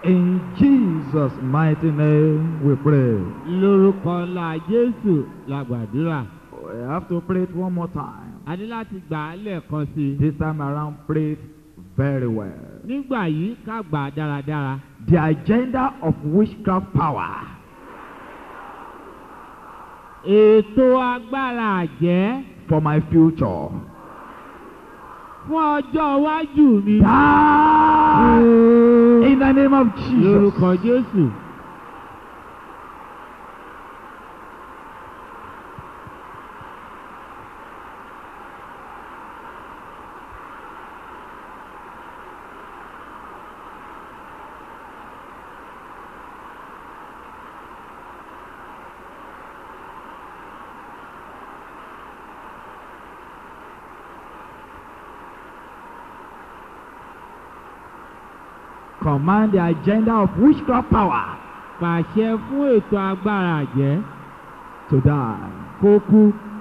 In Jesus' mighty name we pray. lórúkọ ńlá jésù la gbàdúrà We have to pray it one more time. a ní láti gbà á lẹ́ẹ̀kan sí i This time around, pray it very well. nígbà yìí ká gbà á dáradára The agenda of witchcraft power ètò agbára àjẹ́ for my future. fún ọjọ́ iwájú mi Die in the name of Jesus. lórúkọ jésù Command the agenda of witchcraft power pàṣẹ fún ètò agbára àjẹ́ to die. kó kú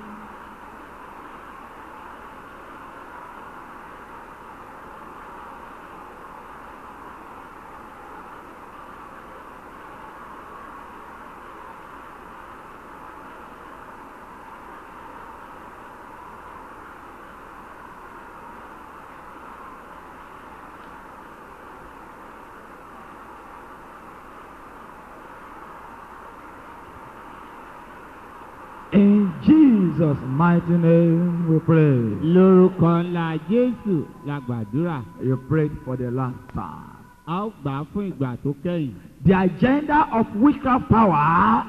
In Jesus' mighty name we pray. lórúkọ ńlá jésù la gbàdúrà You prayed for the last time. a ó gbà á fún ìgbà tó kẹ́yìn The agenda of witchcraft power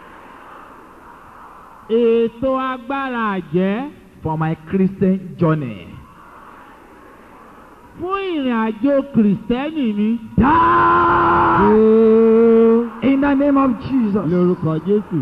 ètò agbára àjẹ́ for my Christian journey. fún ìrìn àjò kìrìsìtẹ́nì mi. Die in the name of Jesus. lórúkọ jésù.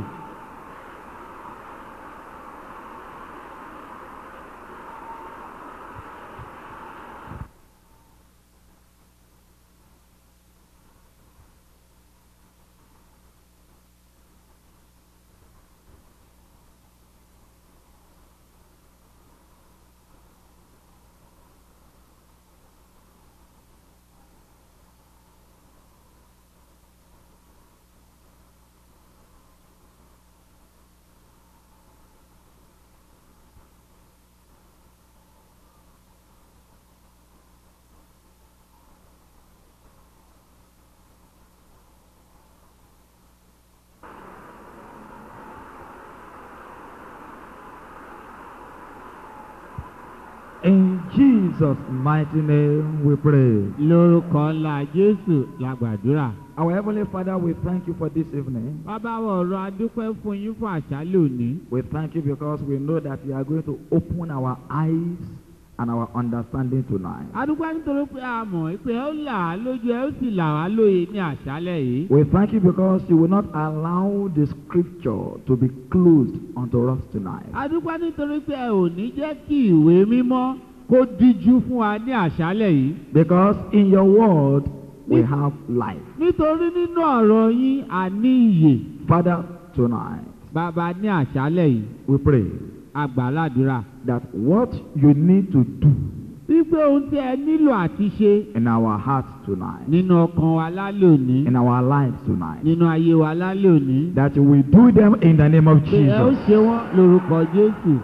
In Jesus' mighty name we pray. lórúkọ ńlá jésù la gbàdúrà. Our Heavenly Father, we thank you for this evening. bàbá wa ọ̀rọ̀ adúpẹ́ fún yín fún àṣálẹ́ òní. We thank you because we know that you are going to open our eyes and our understanding tonight. adúpẹ́ nítorí pé a mọ̀ pé ẹ ó là á lójú ẹ ó sì là wá lóye ní àṣálẹ́ yìí. We thank you because you will not allow the scripture to be closed unto us tonight. adúpẹ́ nítorí pé ẹ ò ní jẹ́ kí ìwé mímọ́ kó díjú fún wa ní àṣálẹ́ yìí. Because in your word we have life. nítorí nínú ọ̀rọ̀ yín a ní ìyè. Father, tonight bàbá ní àṣálẹ́ yìí we pray àgbàládùra. that what you need to do wípé ohun tí ẹ nílò àti ṣe in our hearts tonight, nínú ọkàn wa lálẹ́ òní in our lives tonight, nínú ayé wa lálẹ́ òní. that you will do them in the name of pé ẹ ó Jesus. ṣe wọ́n lórúkọ jésù.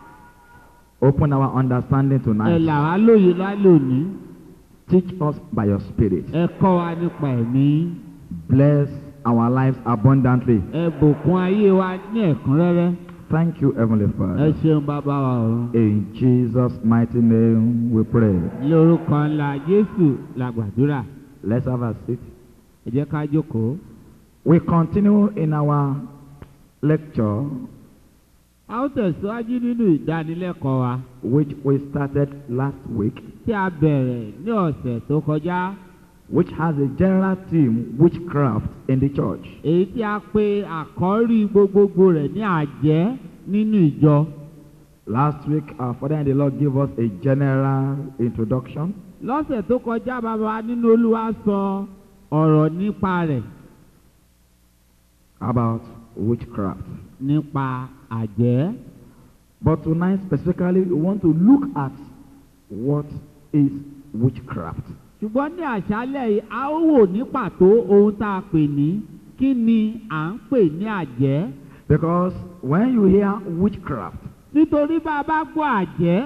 Open our understanding ẹ tonight. là wá lóye lálẹ́ òní. Teach us by your Spirit. ẹ kọ́ wa nípa ẹ̀mí. Bless our lives abundantly. ẹ bùkún ayé wa ní ẹ̀kúnrẹ́rẹ́. Thank you, Heavenly ẹ Father. ṣeun bàbá wa ọ̀run. In Jesus' mighty name we pray. lórúkọ ńlá jésù la gbàdúrà. Let's have a seat. ẹ jẹ́ ká jókòó. We continue in our lecture, a ó tẹ̀síwájú nínú ìdánilẹ́kọ̀ọ́ wa which we started last week, tí a bẹ̀rẹ̀ ní ọ̀sẹ̀ tó kọjá. which has a general theme, witchcraft in the church. èyí tí a pe àkọ́rí gbogbogbò rẹ̀ ní àjẹ́ nínú ìjọ. Last week, our Father in the Lord gave us a general introduction, lọ́sẹ̀ tó kọjá bàbá wa nínú olúwa sọ ọ̀rọ̀ nípa rẹ̀ about witchcraft. nípa àjẹ́. But tonight, specifically, we want to look at what is witchcraft. ṣùgbọ́n ní àṣálẹ̀ yìí a ó wò ní pàtó ohun tá a pè ní kí ni à ń pè ní àjẹ́ Because when you hear witchcraft, nítorí bá a bá gbọ́ àjẹ́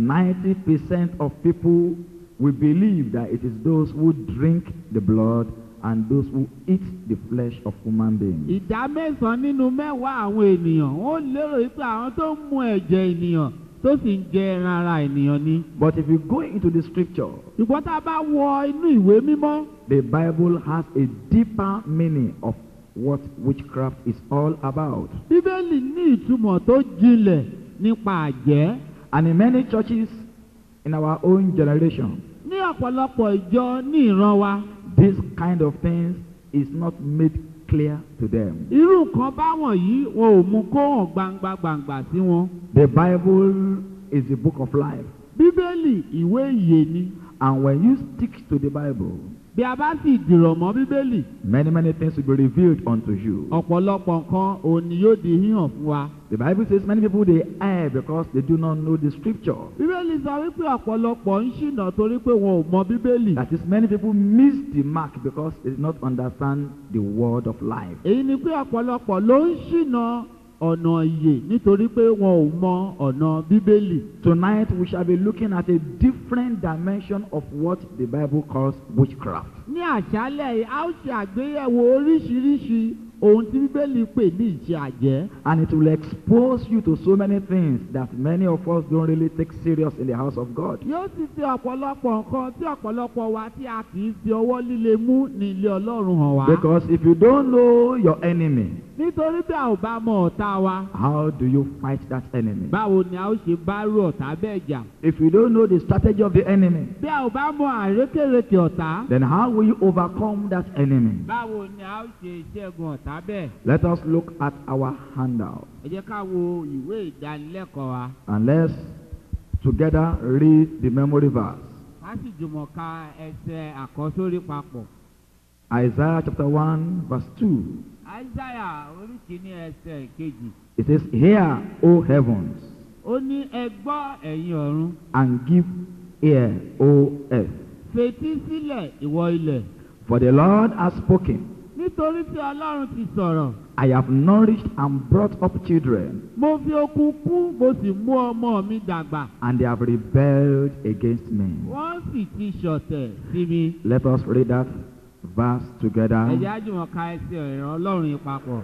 90% of people will believe that it is those who drink the blood and those who eat the flesh of human beings. ìdá mẹ́sàn-án nínú mẹ́wàá àwọn ènìyàn wọ́n lérò wípé àwọn tó ń mu ẹ̀jẹ̀ ènìyàn tó sì ń jẹ ẹran ara ènìyàn ni. But if you go into the scripture, ṣùgbọ́n tá a bá wọ inú ìwé mímọ́ the Bible has a deeper meaning of what witchcraft is all about. bíbélì ní ìtumọ̀ tó jinlẹ̀ nípa àjẹ́ And in many churches in our own generation, ní ọ̀pọ̀lọpọ̀ ìjọ ní ìran wa this kind of things is not made clear to them. irú nǹkan báwọn yìí wọn ò mú kó hàn gbangba gbangba sí wọn. The Bible is the book of life. bíbélì ìwé ìyè ni And when you stick to the Bible, bí a bá sì dìrọ̀ mọ́ bíbélì many, many things will be revealed unto you. ọ̀pọ̀lọpọ̀ nǹkan òní yóò di híhàn fún wa. The Bible says many people they err because they do not know the scripture. bíbélì sọ wípé ọ̀pọ̀lọpọ̀ ń ṣìnà torí pé wọn ò mọ bíbélì. That is, many people miss the mark because they do not understand the word of life. èyí ni pé ọ̀pọ̀lọpọ̀ ló ń ṣìnà ọ̀nà ìyè nítorí pé wọn ò mọ ọ̀nà bíbélì. Tonight we shall be looking at a different dimension of what the Bible calls witchcraft. ní àṣálẹ̀ yìí a ó ṣe àgbéyẹ̀wò oríṣiríṣi ohun tí bíbélì pè ní ìṣe àjẹ́. And it will expose you to so many things that many of us don't really take serious in the house of God. yóò sì fi ọ̀pọ̀lọpọ̀ nǹkan tí ọ̀pọ̀lọpọ̀ wa tí a kì í fi ọwọ́ líle mú ní ilé ọlọ́run hàn wá. Because if you don't know your enemy, nítorí bí a ò bá mọ ọ̀tá wa how do you fight that enemy? báwo ni a ó ṣe bá rú ọ̀tá bẹ́ẹ̀ jà. If you don't know the strategy of the enemy, bí a ò bá mọ àrékèrèkè ọ̀tá then how will you overcome that enemy? báwo ni a ó ṣe ìṣẹ́gun ọ̀tá bẹ́ẹ̀. Let us look at our handout ẹ jẹ́ ká wo ìwé ìdánilẹ́kọ̀ọ́ wa and let's together read the memory verse. ká sì jùmọ̀ ka ẹsẹ̀ àkọ́sórí papọ̀. Isaiah chapter 1, verse 2. Aísáyà orí kìíní ẹsẹ̀ kejì. It says, Hear, O heavens, ó ní ẹ gbọ́ ẹ̀yin ọ̀run and give ear, O earth. fetí sílẹ̀ ìwọ ilẹ̀ For the Lord has spoken. nítorí tí ọlọ́run ti sọ̀rọ̀ I have nourished and brought up children, mo fi okun kú mo sì mú ọmọ mi dàgbà and they have rebelled against me. wọ́n sì ti ṣọ̀tẹ̀ sí mi. Let us read that verse ẹ jẹ́ together. àjùmọ̀ ka ẹsẹ̀ ìran ọlọ́run yìí papọ̀.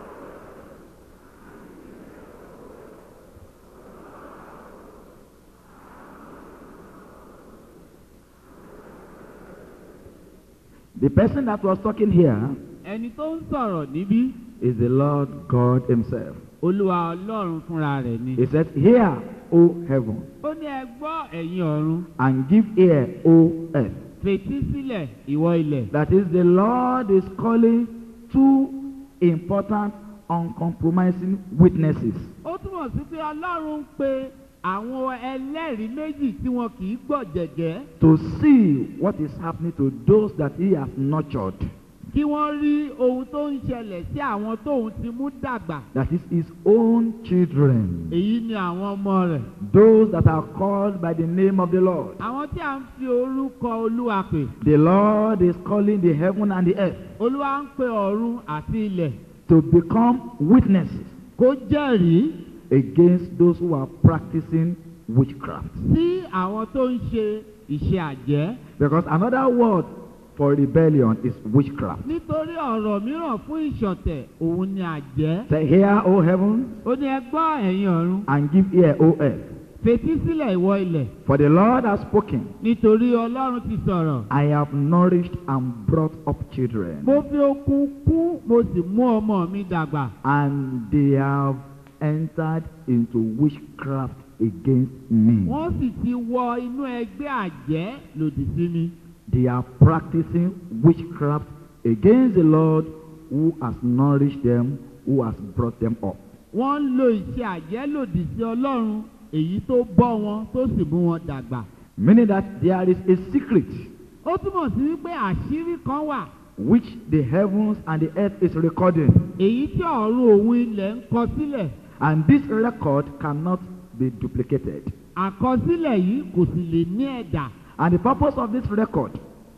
The person that was talking here ẹni tó ń sọ̀rọ̀ níbí is the Lord God Himself. olúwa ọlọ́run fúnra rẹ̀ ni. He said, Hear, O heaven, ó ní ẹ gbọ́ ẹ̀yin ọ̀run and give ear, O earth. fetí sílẹ̀ ìwọ ilẹ̀. That is, the Lord is calling two important, uncompromising witnesses ó túmọ̀ sí pé ọlọ́run ń pe àwọn ẹlẹ́rìí méjì tí wọn kì í gbọ́ jẹ̀gẹ́ to see what is happening to those that He has nurtured. kí wọ́n rí ohun tó ń ṣẹlẹ̀ sí àwọn tóun ti mú dàgbà. That is His own children. èyí ni àwọn ọmọ rẹ̀. Those that are called by the name of the Lord. àwọn tí a ń fi orúkọ olúwa pè. The Lord is calling the heaven and the earth olúwa ń pe ọ̀run àti ilẹ̀ to become witnesses kó jẹ́rìí against those who are practicing witchcraft. sí àwọn tó ń ṣe ìṣe àjẹ́. Because another word for rebellion is witchcraft. nítorí ọ̀rọ̀ mìíràn fún ìṣọ̀tẹ̀ òun ni àjẹ́. Say, Hear, O heaven, ó ní ẹ gbọ́ ẹ̀yin ọ̀run and give ear, O earth. fetí sílẹ̀ ìwọ ilẹ̀ For the Lord has spoken. nítorí ọlọ́run ti sọ̀rọ̀. I have nourished and brought up children, mo fi okun kú mo sì mú ọmọ mi dàgbà. and they have entered into witchcraft against me. wọ́n sì ti wọ inú ẹgbẹ́ àjẹ́ lòdì sí mi. They are practicing witchcraft against the Lord who has nourished them, who has brought them up. wọ́n ń lo ìṣe àjẹ́ lòdì sí ọlọ́run èyí tó bọ́ wọn tó sì mú wọn dàgbà. Meaning that there is a secret ó túmọ̀ sí wípé àṣírí kan wà which the heavens and the earth is recording, èyí tí ọ̀run òun ilẹ̀ ń kọ sílẹ̀. and this record cannot be duplicated. àkọsílẹ̀ yìí kò sì lè ní ẹ̀dà. And the purpose of this record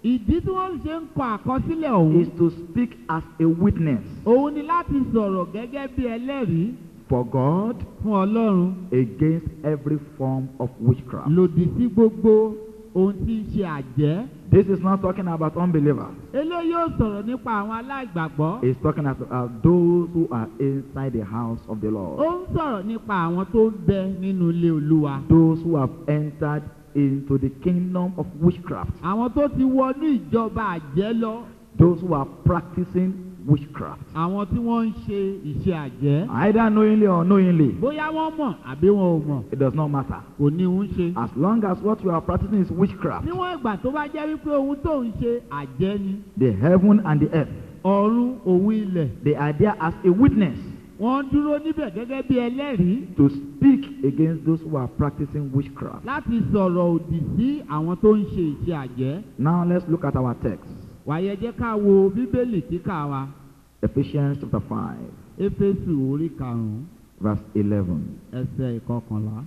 ìdí tí wọ́n ṣe ń kọ àkọsílẹ̀ ọ̀hún is to speak as a witness òun ni láti sọ̀rọ̀ gẹ́gẹ́ bí ẹlẹ́rìí for God fún ọlọ́run against every form of witchcraft. lòdì sí gbogbo ohun tí ń ṣe àjẹ́. This is not talking about unbelievers. eléyìí yóò sọ̀rọ̀ nípa àwọn aláìgbàgbọ́. It's talking about those who are inside the house of the ó Lord. ń sọ̀rọ̀ nípa àwọn tó ń bẹ nínú ilé olúwa. Those who have entered into the kingdom of witchcraft. àwọn tó ti wọnú ìjọba àjẹ́ lọ. Those who are practicing witchcraft. àwọn tí wọ́n ń ṣe iṣẹ́ àjẹ́. Either knowingly or unknowingly. bóyá wọ́n mọ̀ àbí wọn ò mọ̀ It does not matter. kò ní ń ṣe. As long as what you are practicing is witchcraft, níwọ̀n ìgbà tó bá jẹ́ wípé ohun tó ń ṣe àjẹ́ ni. the heaven and the earth, ọ̀run òun ilẹ̀. they are there as a witness wọ́n dúró níbẹ̀ gẹ́gẹ́ bí ẹlẹ́rìí to speak against those who are practicing witchcraft. láti sọ̀rọ̀ òdì sí àwọn tó ń ṣe iṣẹ́ àjẹ́. Now let's look at our text. wàyẹ jẹ́ ká wo bíbélì kíkà wa Ephesians chapter 5, éfésù orí karùn-ún verse 11. ẹsẹ̀ ìkọkànlá.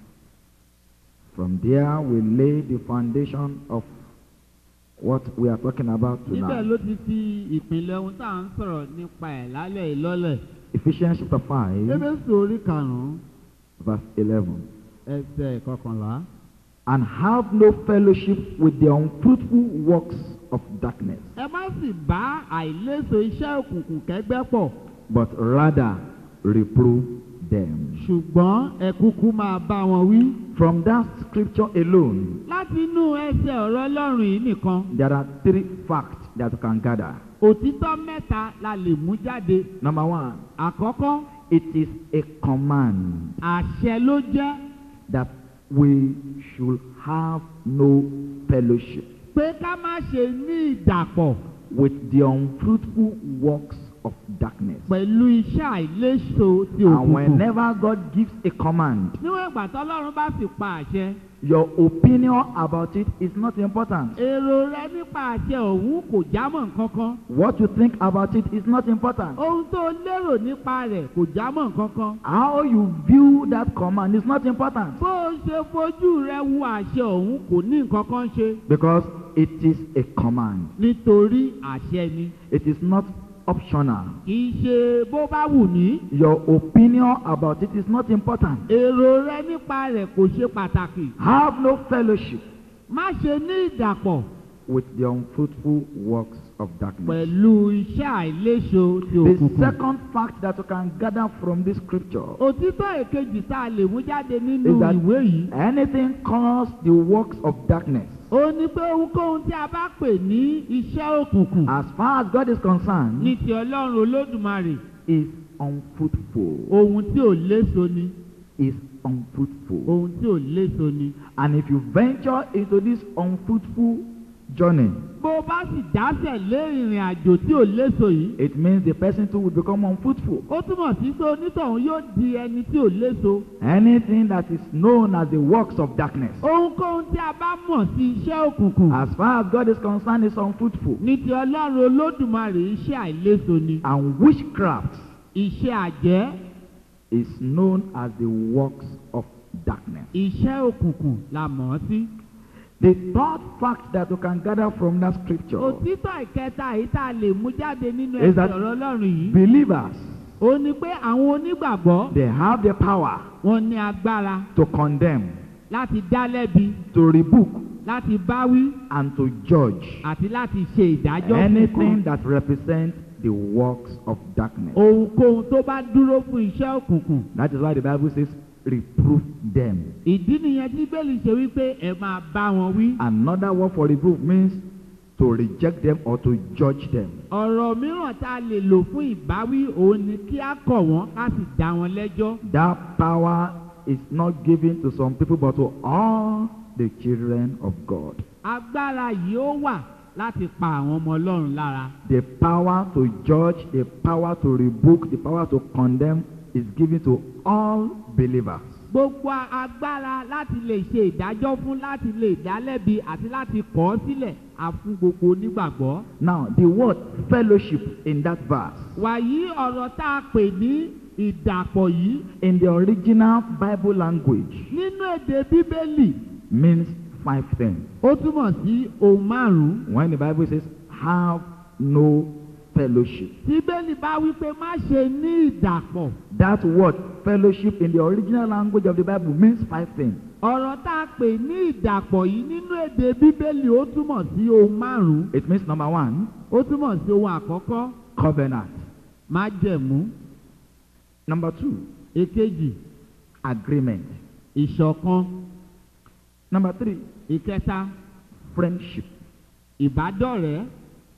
From there, we lay the foundation of what we are talking about níbẹ̀ tonight. ló ti fi ìpínlẹ̀ ohun tá à ń sọ̀rọ̀ nípa ẹ̀ lálẹ́ ìlọ́lẹ̀. Ephesians chapter 5, éfésù orí karùn-ún verse 11. ẹsẹ̀ ìkọkànlá. And have no fellowship with the unfruitful works of darkness, ẹ má sì bá àìléso iṣẹ́ òkùnkùn kẹ́gbẹ́ pọ̀ but rather reprove them. ṣùgbọ́n ẹ kúkú máa bá wọn wí. From that scripture alone, láti inú ẹsẹ̀ ọ̀rọ̀ ọlọ́run yìí nìkan there are three facts that you can gather. òtítọ́ mẹ́ta la lè mú jáde. Number one, àkọ́kọ́ it is a command àṣẹ ló jẹ́ that we should have no fellowship pé ká má ṣe ní ìdàpọ̀ with the unfruitful works of darkness. pẹ̀lú iṣẹ́ àìléso ti And òkùnkùn. whenever God gives a command, níwọ̀n ìgbà tọ́lọ́run bá sì pa àṣẹ. your opinion about it is not important. èrò rẹ nípa àṣẹ òun kò jámọ́ nǹkan kan. What you think about it is not important. ohun tó lérò nípa rẹ̀ kò jámọ́ nǹkan kan. How you view that command is not important bó o ṣe fojú rẹ wo àṣẹ òun kò ní nǹkan kan ṣe. because it is a command. nítorí àṣẹ ni. It is not optional. kì í ṣe bó bá wù ní. Your opinion about it is not important. èrò rẹ nípa rẹ̀ kò ṣe pàtàkì. Have no fellowship má ṣe ní ìdàpọ̀ with the unfruitful works of darkness. pẹ̀lú iṣẹ́ àìléso ti The òkùnkùn. second fact that you can gather from this scripture òtítọ́ èkejì tá a lè mú jáde nínú is that ìwé yìí. anything calls the works of darkness, ó ní pé ohunkóhun tí a bá pè ní iṣẹ́ òkùnkùn as far as God is concerned, ní ti ọlọ́run olódùmarè is unfruitful. ohun tí ò léso ni Is unfruitful. ohun tí ò léso ni. And if you venture into this unfruitful journey, bó o bá sì dásẹ̀ lé ìrìn àjò tí ò léso yìí it means the person too will become unfruitful. ó túmọ̀ sí pé onítọ̀hún yóò di ẹni tí ò léso. Anything that is known as the works of darkness, ohunkóhun tí a bá mọ̀ sí iṣẹ́ òkùnkùn as far as God is concerned, is unfruitful. ní ti ọlọ́run olódùmarè iṣẹ́ àìléso ni. And witchcraft iṣẹ́ àjẹ́ is known as the works of darkness. iṣẹ́ òkùnkùn la mọ̀ ọ́ sí. The third fact that you can gather from that scripture òtítọ́ ìkẹta èyí tá a lè mú jáde nínú Is ẹsẹ̀ that- ọ̀rọ̀ ọlọ́run yìí. believers ó ní pé àwọn onígbàgbọ́ they have the power wọn ní agbára to condemn, láti dá lẹ́bi to rebuke, láti báwí and to judge àti láti ṣe ìdájọ́ fún anything kan. that represents the works of darkness. ohunkóhun tó bá dúró fún iṣẹ́ òkùnkùn. That is why the Bible says, reproof them. ìdí nìyẹn tí bẹ́ẹ̀lì ṣe wípé ẹ máa bá wọn wí. Another word for reproof means to reject them or to judge them. ọ̀rọ̀ mìíràn tá a lè lò fún ìbáwí òun ni kí á kọ̀ wọ́n ká sì dá wọn lẹ́jọ́. That power is not given to some people but to all the children of God. agbára yìí ó wà láti pa àwọn ọmọ ọlọ́run lára. The power to judge, the power to rebuke, the power to condemn is given to all believers. gbogbo agbára láti lè ṣe ìdájọ́ fún láti lè dálẹ́bi àti láti kọ̀ ọ́ sílẹ̀ á fún gbogbo onígbàgbọ́. Now, the word fellowship in that verse, wàyí ọ̀rọ̀ tá a pè ní ìdàpọ̀ yìí in the original Bible language, nínú èdè bíbélì means five things. ó túmọ̀ sí ohun márùn-ún When the Bible says, have no fellowship, tí bẹ́ẹ̀ni bá wí pé má ṣe ní ìdàpọ̀ that word fellowship in the original language of the Bible means five things. ọ̀rọ̀ tá a pè ní ìdàpọ̀ yìí nínú èdè bíbélì ó túmọ̀ sí ohun márùn-ún It means number one, ó túmọ̀ sí ohun àkọ́kọ́ covenant. májẹ̀mú Number two, èkejì agreement. ìṣọ̀kan Number three, ìkẹta friendship. ìbádọ́rẹ̀ẹ́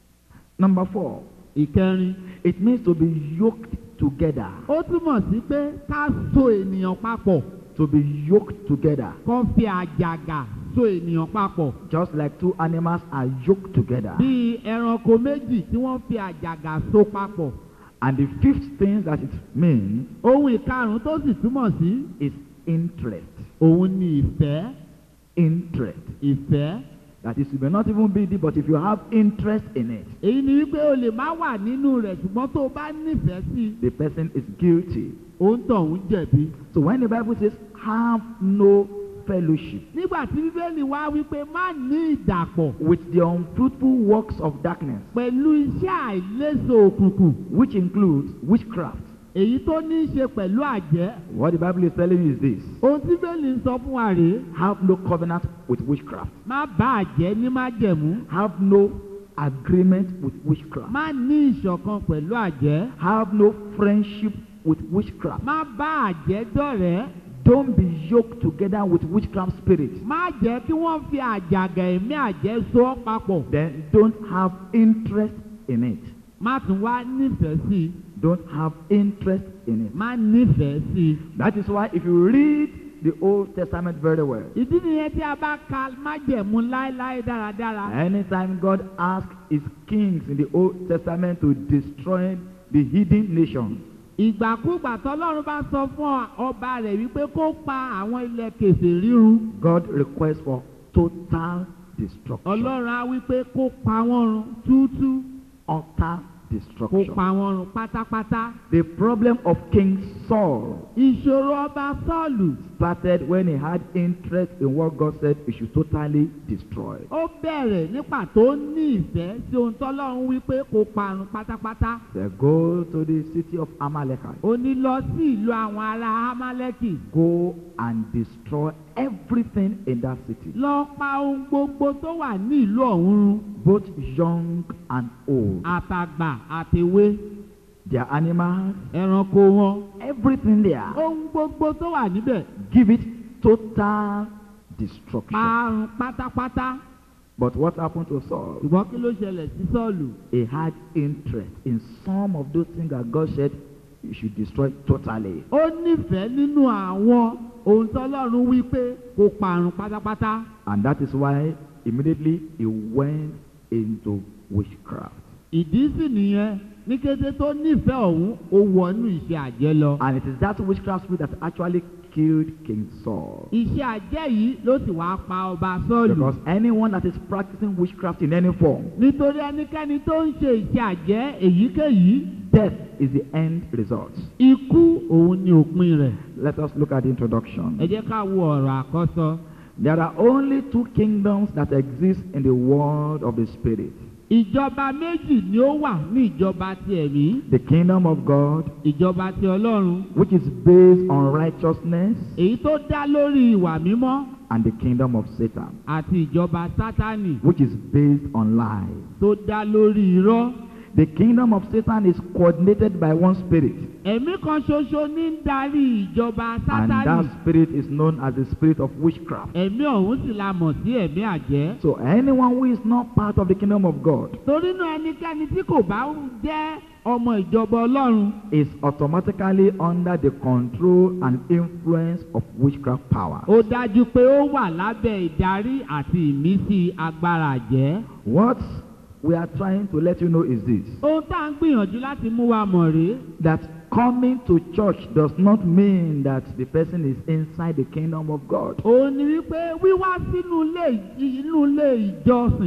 Number four, ìkẹrin it means to be yoked together. ó túmọ̀ sí pé ká so ènìyàn papọ̀ To be yoked together. kó fi àjàgà so ènìyàn papọ̀ Just like two animals are yoked together. bíi ẹranko méjì tí wọ́n fi àjàgà so papọ̀ And the fifth thing that it means ohun ìkarùn-ún tó sì túmọ̀ sí is interest. òun ni ìfẹ́ Interest. ìfẹ́ That is, you may not even be there, but if you have interest in it, èyí ni wípé o lè má wà nínú rẹ̀ ṣùgbọ́n tó o bá nífẹ̀ẹ́ sí i the person is guilty. òun tọ̀hún jẹ̀bi. So when the Bible says, have no fellowship nígbà tí bíbélì wá wípé má ní ìdàpọ̀ with the unfruitful works of darkness, pẹ̀lú iṣẹ́ àìléso òkùnkùn which includes witchcraft. èyí tó ní í ṣe pẹ̀lú àjẹ́ What the Bible is telling you is this ohun tí bíbélì ń sọ fún wa rèé have no covenant with witchcraft, má bá àjẹ́ ní májẹ̀mú have no agreement with witchcraft, má ní ìṣọ̀kan pẹ̀lú àjẹ́ have no friendship with witchcraft. má bá àjẹ́ dọ̀rẹ́ Don't be yoked together with witchcraft spirits. má jẹ́ kí wọ́n fi àjàgà ẹ̀mí àjẹ́ so ọ́ papọ̀ Then don't have interest in it. má tún wá nífẹ̀ẹ́ sí i Don't have interest in it. má nífẹ̀ẹ́ sí i. That is why if you read the Old Testament very well, ìdí nìyẹn tí a bá ka májẹ̀mú láéláé dáradára. anytime God asked his kings in the Old Testament to destroy the hidden nations, ìgbàkúgbà tọ́lọ́run bá sọ fún ọba rẹ̀ wípé kó pa àwọn ilẹ̀ kèsè rírun God requests for total destruction. ọlọ́run á wípé kó pa wọ́n run túútú Utter kó destruction. pa wọ́n run pátápátá. The problem of King Saul ìṣòro ọba sọ́ọ̀lù started when he had interest in what God said he should totally destroy. ó bẹ̀rẹ̀ nípa tó ní ìfẹ́ sí ohun tọ́lọ́run wípé kó parun pátápátá. So go to the city of Amalekite. ó ní lọ sí ìlú àwọn ará amálẹ́kì Go and destroy everything in that city, lọ pa ohun gbogbo tó wà ní ìlú ọ̀hún run both young and old. àtàgbà àtèwe Their animals, ẹranko wọn everything there. ohun gbogbo tó wà níbẹ̀ Give it total destruction. parun pátápátá But what happened to Saul? ṣùgbọ́n kí ló ṣẹlẹ̀ sí sọ́ọ̀lù He had interest in some of those things that God said you should destroy totally. ó nífẹ̀ẹ́ nínú àwọn ohun tọ́lọ́run wí pé kó parun pátápátá And that is why immediately he went into witchcraft. ìdí sì nìyẹn ní kété tó nífẹ̀ẹ́ ọ̀hún ó wọnú iṣẹ́ àjẹ́ lọ And it is that witchcraft spirit that actually killed King Saul. iṣẹ́ àjẹ́ yìí ló sì wá pa ọba sọ́ọ̀lù Because anyone that is practicing witchcraft in any form, nítorí ẹnikẹ́ni tó ń ṣe iṣẹ́ àjẹ́ èyíkéyìí death is the end result. ikú òun ni òpin rẹ̀ Let us look at the introduction. ẹ jẹ́ ká wo ọ̀rọ̀ àkọ́sọ There are only two kingdoms that exist in the world of the spirit. ìjọba méjì ni ó wà ní ìjọba ti ẹ̀mí The kingdom of God, ìjọba ti ọlọ́run which is based on righteousness, èyí tó dá lórí ìwà mímọ́ and the kingdom of Satan, àti ìjọba sátánì which is based on lies. tó dá lórí irọ́ The kingdom of Satan is coordinated by one spirit, ẹ̀mí kan ṣoṣo ní ń darí ìjọba and sátánì that spirit is known as the spirit of witchcraft. ẹ̀mí ọ̀hún sì la mọ̀ sí ẹ̀mí àjẹ́ So anyone who is not part of the kingdom of God torí náà ẹnikẹ́ni tí kò bá jẹ́ ọmọ ìjọba ọlọ́run is automatically under the control and influence of witchcraft power. ó dájú pé ó wà lábẹ́ ìdarí àti ìmísí agbára àjẹ́. What we are trying to let you know is this ohun tá à ń gbìyànjú láti mú wa mọ̀ rèé that coming to church does not mean that the person is inside the kingdom of God. òun ni wípé wíwá sínú ilé inú ilé ìjọsìn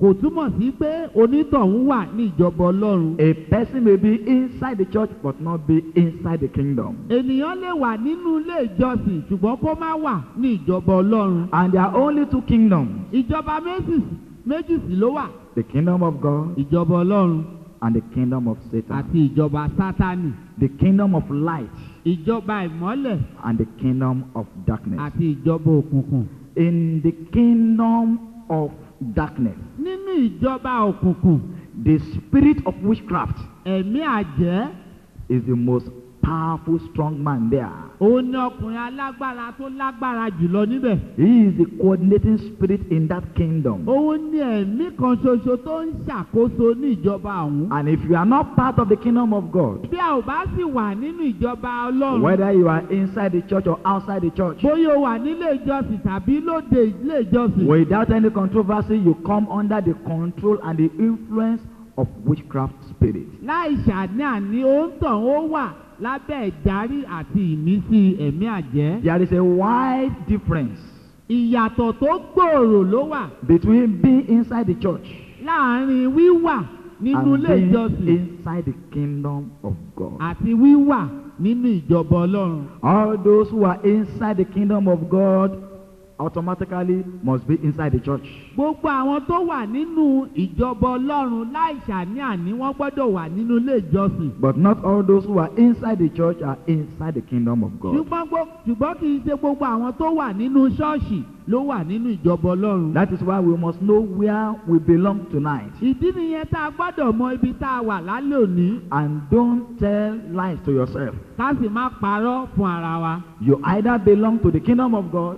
kò túmọ̀ sí pé onítọ̀hún wà ní ìjọba ọlọ́run. A person may be inside the church but not be inside the kingdom. ènìyàn lè wà nínú ilé ìjọsìn ṣùgbọ́n kó má wà ní ìjọba ọlọ́run. And there are only two kingdoms ìjọba méjì méjì sì ló wà the kingdom of God ìjọba ọlọ́run and the kingdom of Satan. àti ìjọba sátánì The kingdom of light ìjọba ìmọ́lẹ̀ and the kingdom of darkness. àti ìjọba òkùnkùn. In the kingdom of darkness, nínú ìjọba òkùnkùn the spirit of witchcraft ẹ̀mí àjẹ́ is the most powerful, strong man there. òun ni ọkùnrin alágbára tó lágbára jùlọ níbẹ̀. He is the coordinating spirit in that kingdom. òun ni ẹ̀mí kan ṣoṣo tó ń ṣàkóso ní ìjọba ọ̀hún. And if you are not part of the kingdom of God, bí a ò bá sì wà nínú ìjọba ọlọ́run. whether you are inside the church or outside the church, bóyá o wà nílé ìjọsìn tàbí lóde ilé ìjọsìn. without any controversy, you come under the control and the influence of witchcraft spirit. láì ṣàní-àní òǹtàn ó wà lábẹ́ ìdarí àti ìmísí ẹ̀mí àjẹ́. There is a wide difference ìyàtọ̀ tó gbòòrò ló wà between being inside the church láàárín wíwà nínú and ilé being ìjọsìn inside the kingdom of God. àti wíwà nínú ìjọba ọlọ́run. All those who are inside the kingdom of God automatically must be inside the church. gbogbo àwọn tó wà nínú ìjọba ọlọ́run láì ṣàní-àní wọ́n gbọ́dọ̀ wà nínú ilé ìjọsìn. But not all those who are inside the church are inside the kingdom of God. ṣùgbọ́n gbó- ṣùgbọ́n kì í ṣe gbogbo àwọn tó wà nínú ṣọ́ọ̀ṣì ló wà nínú ìjọba ọlọ́run. That is why we must know where we belong tonight. ìdí nìyẹn tá a gbọ́dọ̀ mọ ibi tá a wà lálẹ́ òní And don't tell lies to yourself. ká sì má parọ́ fún ara wa. You either belong to the kingdom of God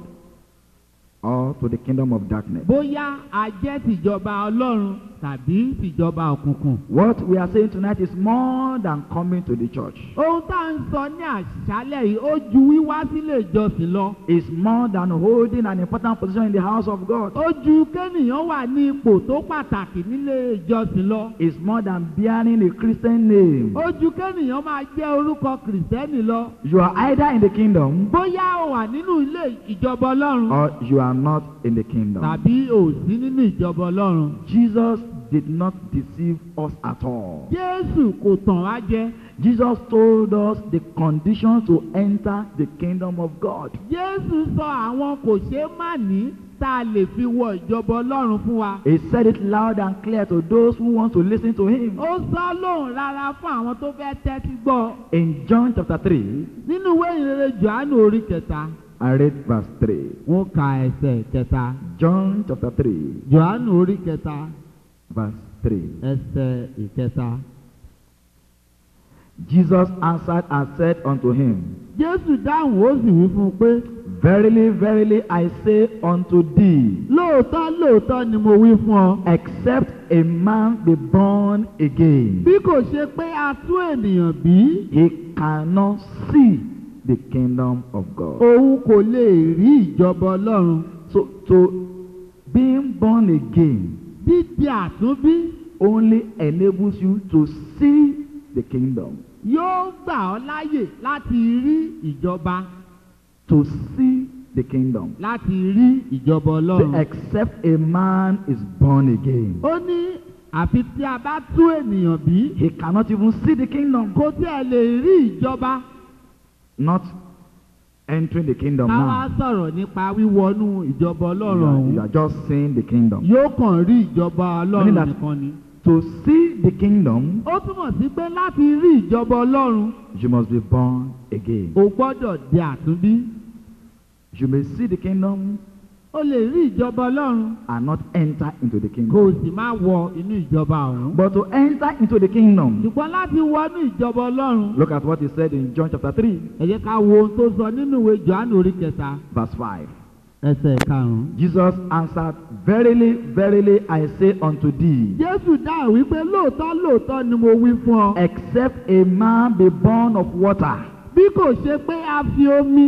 or to the kingdom of darkness. bóyá a jẹ́ tìjọba ọlọ́run tàbí tìjọba òkùnkùn. What we are saying tonight is more than coming to the church. ohun tá à ń sọ ní àṣálẹ̀ yìí ó ju wíwá sílé ìjọsìn lọ. It's more than holding an important position in the house of God. ó ju kéènìyàn wà ní ipò tó pàtàkì nílé ìjọsìn lọ. It's more than bearing a Christian name. ó ju kéènìyàn máa jẹ́ orúkọ kìrìsìtẹ́nì lọ. You are either in the kingdom bóyá o wà nínú ilé ìjọba ọlọ́run or you are not in the kingdom. tàbí o sí nínú ìjọba ọlọ́run. Jesus did not deceive us at all. jésù kò tàn wá jẹ. Jesus told us the conditions to enter the kingdom of God. jésù sọ àwọn kò ṣeé má ní tá a lè fi wọ ìjọba ọlọ́run fún wa. He said it loud and clear to those who want to listen to him. ó sọ lóhùn rárá fún àwọn tó fẹ́ tẹ́tí gbọ́. In John chapter 3, nínú ìwé ìrere johannu orí kẹta. I read verse 3. wọ́n ka ẹsẹ̀ kẹta. John chapter 3, johannu orí kẹta verse 3. ẹsẹ̀ ìkẹta. Jesus answered and said unto him, jésù dáhùn ó sì wí fún un pé Verily, verily, I say unto thee, lóòótọ́ lóòótọ́ ni mo wí fún ọ. except a man be born again, bí kò ṣe pé a tún ènìyàn bí he cannot see the kingdom of God. òun kò lè rí ìjọba ọlọ́run. So, so being born again dídi àtúnbí only enables you to see the kingdom, yóò gbà ọ́ láyè láti rí ìjọba to see the kingdom. láti rí ìjọba ọlọ́run. Except a man is born again, ó ní àfi tí a bá tún ènìyàn bí he cannot even see the kingdom. kò tí ẹ lè rí ìjọba. Not entering the kingdom ká wá now. sọ̀rọ̀ nípa wíwọnú ìjọba You ọlọ́run are, you ọ̀hún. are just seeing the kingdom. yóò kàn rí ìjọba ọlọ́run Meaning that- nìkan ni. To see the kingdom, ó túmọ̀ sí pé láti rí ìjọba ọlọ́run you must be born again. o gbọ́dọ̀ di àtúnbí. You may see the kingdom o lè rí ìjọba ọlọ́run and not enter into the kò kingdom. sì má wọ inú ìjọba ọ̀hún. But to enter into the kingdom, ṣùgbọ́n láti wọnú ìjọba ọlọ́run look at what he said in John chapter 3, ẹ jẹ́ ká wo ohun tó sọ nínú ìwé johannu orí kẹta verse 5. ẹsẹ̀ karùn-ún. Jesus answered, Verily, verily, I say unto thee, jésù dáhùn wípé lóòótọ́ lóòótọ́ ni mo wí fún ọ. except a man be born of water bí kò ṣe pé a fi omi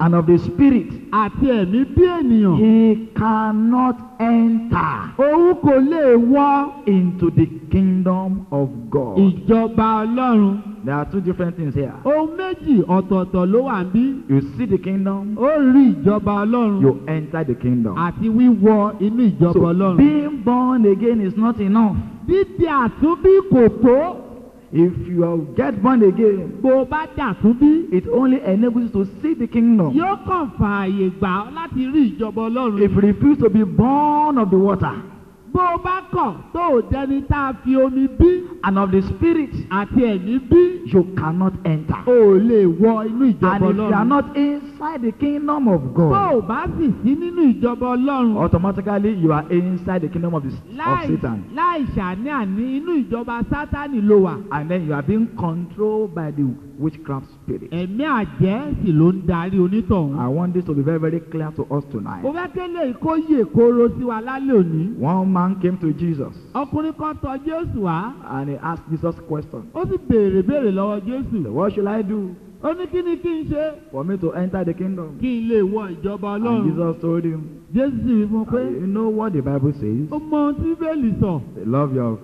and of the spirit, àti ẹ̀mí bí ènìyàn he cannot enter òun kò lè wọ into the kingdom of God. ìjọba ọlọ́run There are two different things here. ohun méjì ọ̀tọ̀ọ̀tọ̀ ló wà ń bí You see the kingdom, ó rí ìjọba ọlọ́run you enter the kingdom. àti wíwọ inú ìjọba So ọlọ́run. being born again is not enough. dídí àtúnbí kò tó If you are- get born again, bó o bá dàtúnbí it only enables you to see the kingdom. yóò kàn fààyè gbà ọ́ láti rí ìjọba ọlọ́run. If you refuse to be born of the water bó o bá kọ̀ tó o dẹni tá a fi omi bí and of the spirit, àti ẹ̀mí bí you cannot enter. o ò lè wọ inú ìjọba And if you are ọlọ́run. not inside the kingdom of bó o God, bá sì sí nínú ìjọba ọlọ́run automatically you are inside the kingdom of, the, of láì Satan. láì ṣàní àní inú ìjọba sátánì ló wà. And then you are being controlled by the witchcraft spirit. ẹ̀mí àjẹ́ sì ló ń darí onítọ̀hún. I want this to be very, very clear to us mo tonight. fẹ́ kélé kó yè kóró sí wa lálẹ́ òní. One man came to Jesus ọkùnrin kan tọ̀ jésù wá and he asked Jesus question. ó sì béèrè béèrè lọ́wọ́ jésù. What should I do ó ní kí ni kí n ṣe for me to enter the kingdom? kí n lè wọ ìjọba And ọlọ́run. Jesus told him, jésù sì wí fún un pé You know what the Bible says? ó mọ ohun tí bẹ́ẹ̀lì sọ Love your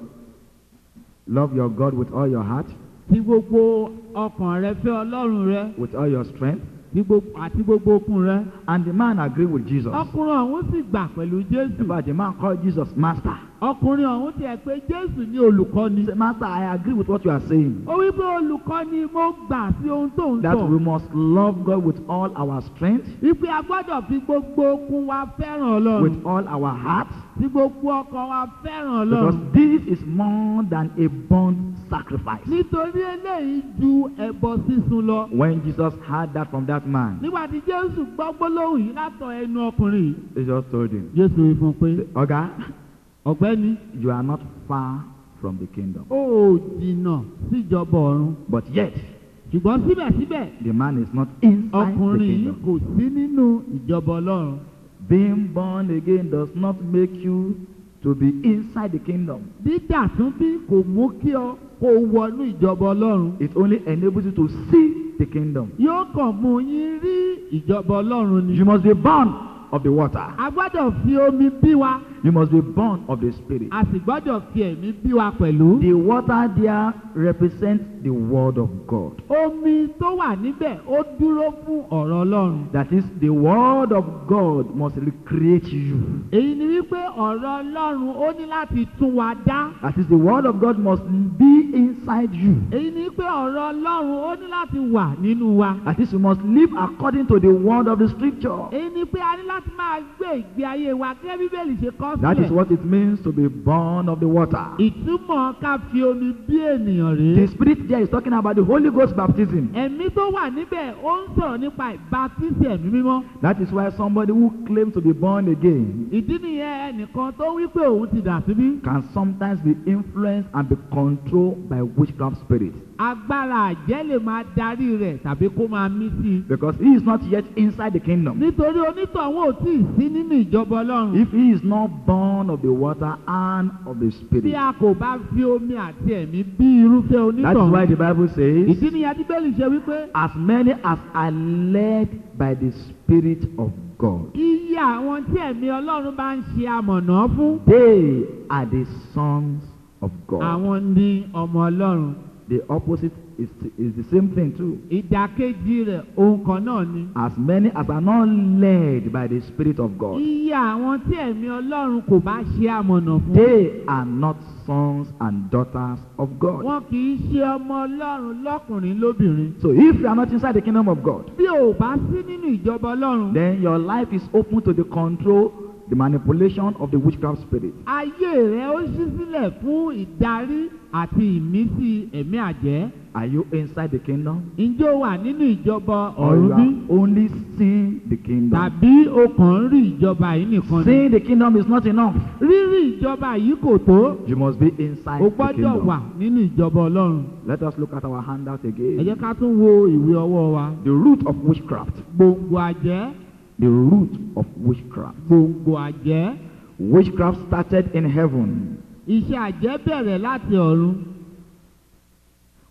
love your God with all your heart, tí gbogbo ọkàn rẹ fẹ́ ọlọ́run rẹ with all your strength. tí gbogbo- àti gbogbo okun rẹ. And the man agreed with Jesus. ọkùnrin ọ̀hún sì gbà pẹ̀lú In jésù. fact, the man called Jesus Master. ọkùnrin ọ̀hún tiẹ̀ pé jésù ní He olùkọ́ni. said, Master, I agree with what you are saying. ó wí pé olùkọ́ni mo gbà sí ohun tó ń That we sọ. must love God with all our strength, wípé a gbọ́dọ̀ fi gbogbo okun wa fẹ́ràn ọlọ́run. with all our heart, tí gbogbo ọkàn wa fẹ́ràn because ọlọ́run. this is more than a burnt sacrifice. nítorí eléyìí ju ẹbọ sísun lọ. When Jesus heard that from that man, nígbà tí jésù gbọ́ gbólóhùn yìí látọ̀ ẹnu ọkùnrin yìí. he just told him, jésù wí fún un pé Oga, ọ̀gbẹ́ni you are not far from the kingdom. ó ò jìnnà síjọba ọ̀run. But yet, ṣùgbọ́n síbẹ̀síbẹ̀ the man is not inside the ọkùnrin yìí kingdom. kò sí nínú ìjọba ọlọ́run. Being born again does not make you to be inside the kingdom. dídà tún bí kò mú kí ọ kó wọnú ìjọba ọlọ́run. It only enables you to see the kingdom. yóò kàn mú yín rí ìjọba ọlọ́run ni. You must be born of the water. a gbọ́dọ̀ fi omi bí wa You must be born of the spirit. a sì gbọ́dọ̀ fi ẹ̀mí bí wa pẹ̀lú. The water there represents the word of God. omi tó wà níbẹ̀ ó dúró fún ọ̀rọ̀ ọlọ́run. That is, the word of God must recreate you. èyí ni wípé ọ̀rọ̀ ọlọ́run ó ní láti tún wa dá. That is, the word of God must be inside you. èyí ni wípé ọ̀rọ̀ ọlọ́run ó ní láti wà nínú wa. That is, you must live according to the word of the scripture. èyí ni pé a ní láti máa gbé ìgbé ayé wa gẹ́gẹ́ bíbélì ṣe kọ́ That is sílẹ̀. what it means to be born of the water. ìtumọ̀ ká fi omi bí ènìyàn The rèé. spirit there is talking about the Holy Ghost baptism. ẹ̀mí tó wà níbẹ̀ ó ń sọ̀rọ̀ nípa ìbátísì ẹ̀mí mímọ́. That is why somebody who claims to be born again ìdí nìyẹn ẹnìkan tó wí pé òun ti dà síbí. can sometimes be influenced and be controlled by witchcraft spirit agbára àjẹ́ lè máa darí rẹ̀ tàbí kó máa mí sí i. because he is not yet inside the kingdom. nítorí onítọ̀hún ò tí ì sí nínú ìjọba ọlọ́run. If he is not born of the water and of the bí spirit. a kò bá fi omi àti ẹ̀mí bí irúfẹ́ That is why onítọ̀hún. the Bible says, ìdí nìyẹn tí bẹ́ẹ̀lì ṣe wípé as many as are led by the spirit of God, iye àwọn tí ẹ̀mí ọlọ́run bá ń ṣe amọ̀nà fún. they are the sons of God. àwọn ní ọmọ ọlọ́run. The opposite is, is the same thing too. ìdàkejì rẹ̀ ohun kan náà ni. As many as are not led by the spirit of God, iye àwọn tí ẹ̀mí ọlọ́run kò bá ṣe amọ̀nà fún. they are not sons and daughters of God. wọn kì í ṣe ọmọ ọlọ́run lọ́kùnrin lóbìnrin. So if you are not inside the kingdom of God, bí o bá sí nínú ìjọba ọlọ́run. then your life is open to the control, the manipulation of the witchcraft spirit. ayé rẹ ó ṣí sílẹ̀ fún ìdarí àti ìmísí ẹ̀mí àjẹ́. Are you inside the kingdom? ǹjẹ́ o wà nínú ìjọba Or you ọ̀run bí? are only seeing the kingdom? tàbí o kàn ń rí ìjọba yìí nìkan ni? Seeing the kingdom is not enough. rírí ìjọba yìí kò tó. You must be inside o the gbọ́dọ̀ wà kingdom. nínú ìjọba ọlọ́run. Let us look at our handout ẹ jẹ́ again. ká tún wo ìwé ọwọ́ wa. The root of witchcraft. gbòǹgbò àjẹ́ The root of witchcraft. gbòǹgbò àjẹ́. Witchcraft started in heaven. iṣẹ́ àjẹ́ bẹ̀rẹ̀ láti ọ̀run.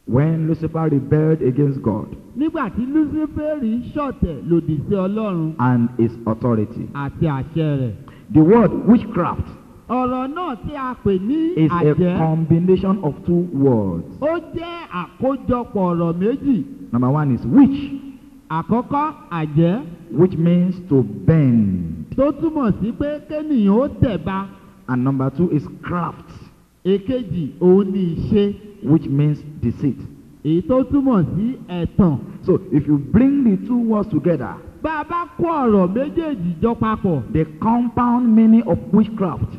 When Lucifer rebelled against God nígbà tí luciferi ṣọ̀tẹ̀ lòdì sí ọlọ́run and his authority, àti àṣẹ rẹ̀. the word witchcraft ọ̀rọ̀ náà tí a pè ní is a àjẹ́ combination of two words. ó jẹ́ àkójọpọ̀ ọ̀rọ̀ méjì. Number one is witch, àkọ́kọ́ àjẹ́ which means to bend, tó túmọ̀ sí pé kéènìyàn ó tẹ̀ba. and number two is craft, èkejì òun ni ìṣe which means deceit. èyí tó túmọ̀ sí ẹ̀tàn. So if you bring the two words together, bá a bá kó ọ̀rọ̀ méjèèjì jọ papọ̀ the compound meaning of witchcraft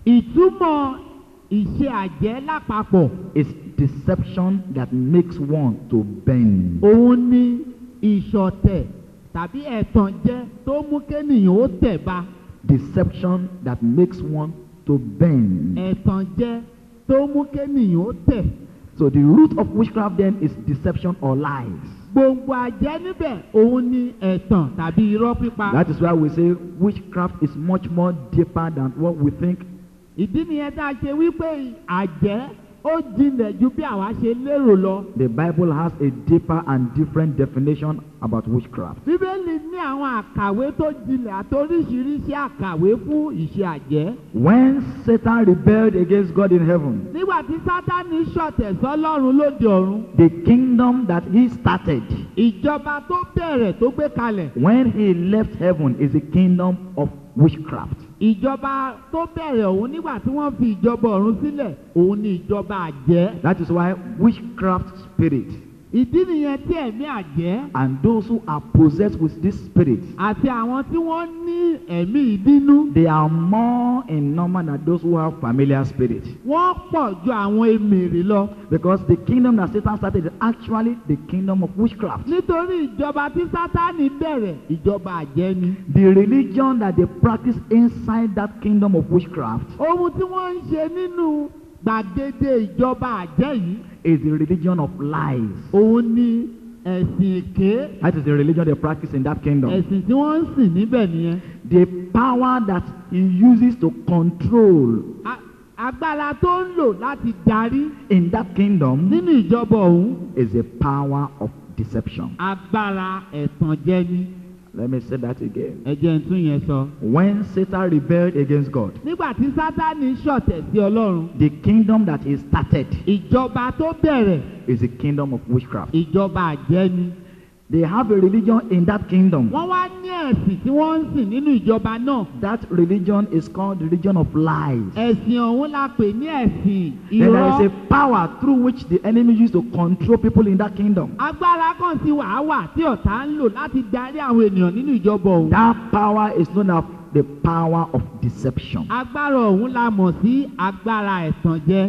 ìtumọ̀ ìṣe àjẹ́ lápapọ̀ is deception that makes one to bend. òun ni ìṣọ̀tẹ̀ tàbí ẹ̀tàn jẹ́ tó mú kéènìyàn ó tẹ̀ba. Deception that makes one to bend. ẹ̀tàn jẹ́ tó mú kéènìyàn ó tẹ̀. So the root of witchcraft then is deception or lies. gbòǹgbò àjẹ́ níbẹ̀ òun ni ẹ̀tàn tàbí irọ́ pípa. That is why we say witchcraft is much more deeper than what we think. ìdí nìyẹn tá a ṣe wípé àjẹ́ ó jinlẹ̀ ju bí àwa ṣe lérò lọ. The Bible has a deeper and different definition about witchcraft. bíbélì ní àwọn àkàwé tó jinlẹ̀ àti oríṣiríṣi àkàwé fún ìṣe àjẹ́. When Satan rebelled against God in heaven, nígbà tí sátani ṣọ̀tẹ̀ sọ́lọ́run lóde ọ̀run the kingdom that he started ìjọba tó bẹ̀rẹ̀ tó gbé kalẹ̀ when he left heaven is the kingdom of witchcraft. ìjọba tó bẹ̀rẹ̀ òun nígbà tí wọ́n fi ìjọba ọ̀run sílẹ̀ òun ni ìjọba àjẹ́. That is why witchcraft spirit ìdí nìyẹn tí ẹ̀mí àjẹ́ and those who are possessed with this spirit àti àwọn tí wọ́n ní ẹ̀mí ìbínú they are more in number than those who have familiar spirit. wọ́n pọ̀ ju àwọn emèrè lọ. Because the kingdom that Satan started is actually the kingdom of witchcraft. nítorí ìjọba tí sátani bẹ̀rẹ̀ ìjọba àjẹ́ ni. The religion that they practice inside that kingdom of witchcraft ohun tí wọ́n ń ṣe nínú gbàgede ìjọba àjẹ́ yìí is the religion of lies. òun ni ẹ̀sìn èké That is the religion they practice in that kingdom. ẹ̀sìn tí wọ́n ń sìn níbẹ̀ nìyẹn. The power that he uses to control A- agbára tó ń lò láti darí in that kingdom nínú ìjọba ọ̀hún is the power of deception. agbára ẹ̀tàn jẹ́ ní. Let me say that again. ẹ jẹ́ n tún yẹn sọ. When Satan rebelled against God, nígbà tí sátani ṣọ̀tẹ̀ sí ọlọ́run the kingdom that he started ìjọba tó bẹ̀rẹ̀ is the kingdom of witchcraft. ìjọba àjẹ́ ni. They have a religion in that kingdom. wọ́n wá ní ẹ̀sìn tí wọ́n ń sìn nínú ìjọba náà. That religion is called the religion of lies. ẹ̀sìn ọ̀hún la pè ní ẹ̀sìn Then there irọ́. is a power through which the enemy used to control people in that kingdom. agbára kan sí wàá wà tí ọ̀tá ń lò láti darí àwọn ènìyàn nínú ìjọba ọ̀hún. That power is known as the power of deception. agbára ọ̀hún la mọ̀ sí agbára ẹ̀tànjẹ.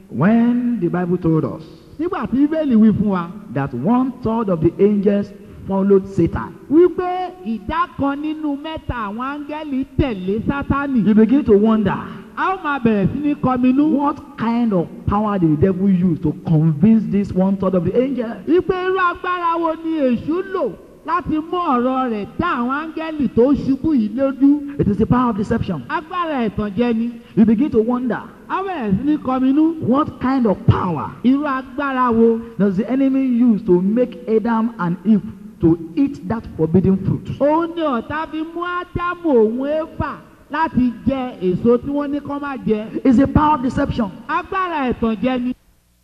When the Bible told us nígbà tí bíbélì wí fún wa that one third of the angels followed Satan, wípé ìdá kan nínú mẹ́ta àwọn áńgẹ́lì tẹ̀lé sátánì. you begin to wonder a ó máa bẹ̀rẹ̀ sí ní kọminú. what kind of power did the devil use to convince this one third of the angels? wípé irú agbára wo ni èṣù lò láti mú ọ̀rọ̀ rẹ̀ dá àwọn áńgẹ́lì tó ṣubú yìí lójú. It is the power of deception. agbára ẹ̀tànjẹ ni. You begin to wonder a bẹ̀rẹ̀ sí ní kọminú. what kind of power irú agbára wo does the enemy use to make Adam and Eve to eat that forbidden fruit? òun ni ọ̀tá fi mú ádámù òun éfà láti jẹ èso tí wọ́n ní kọ́ má jẹ. It's a power of deception. agbára ẹ̀tànjẹ ni.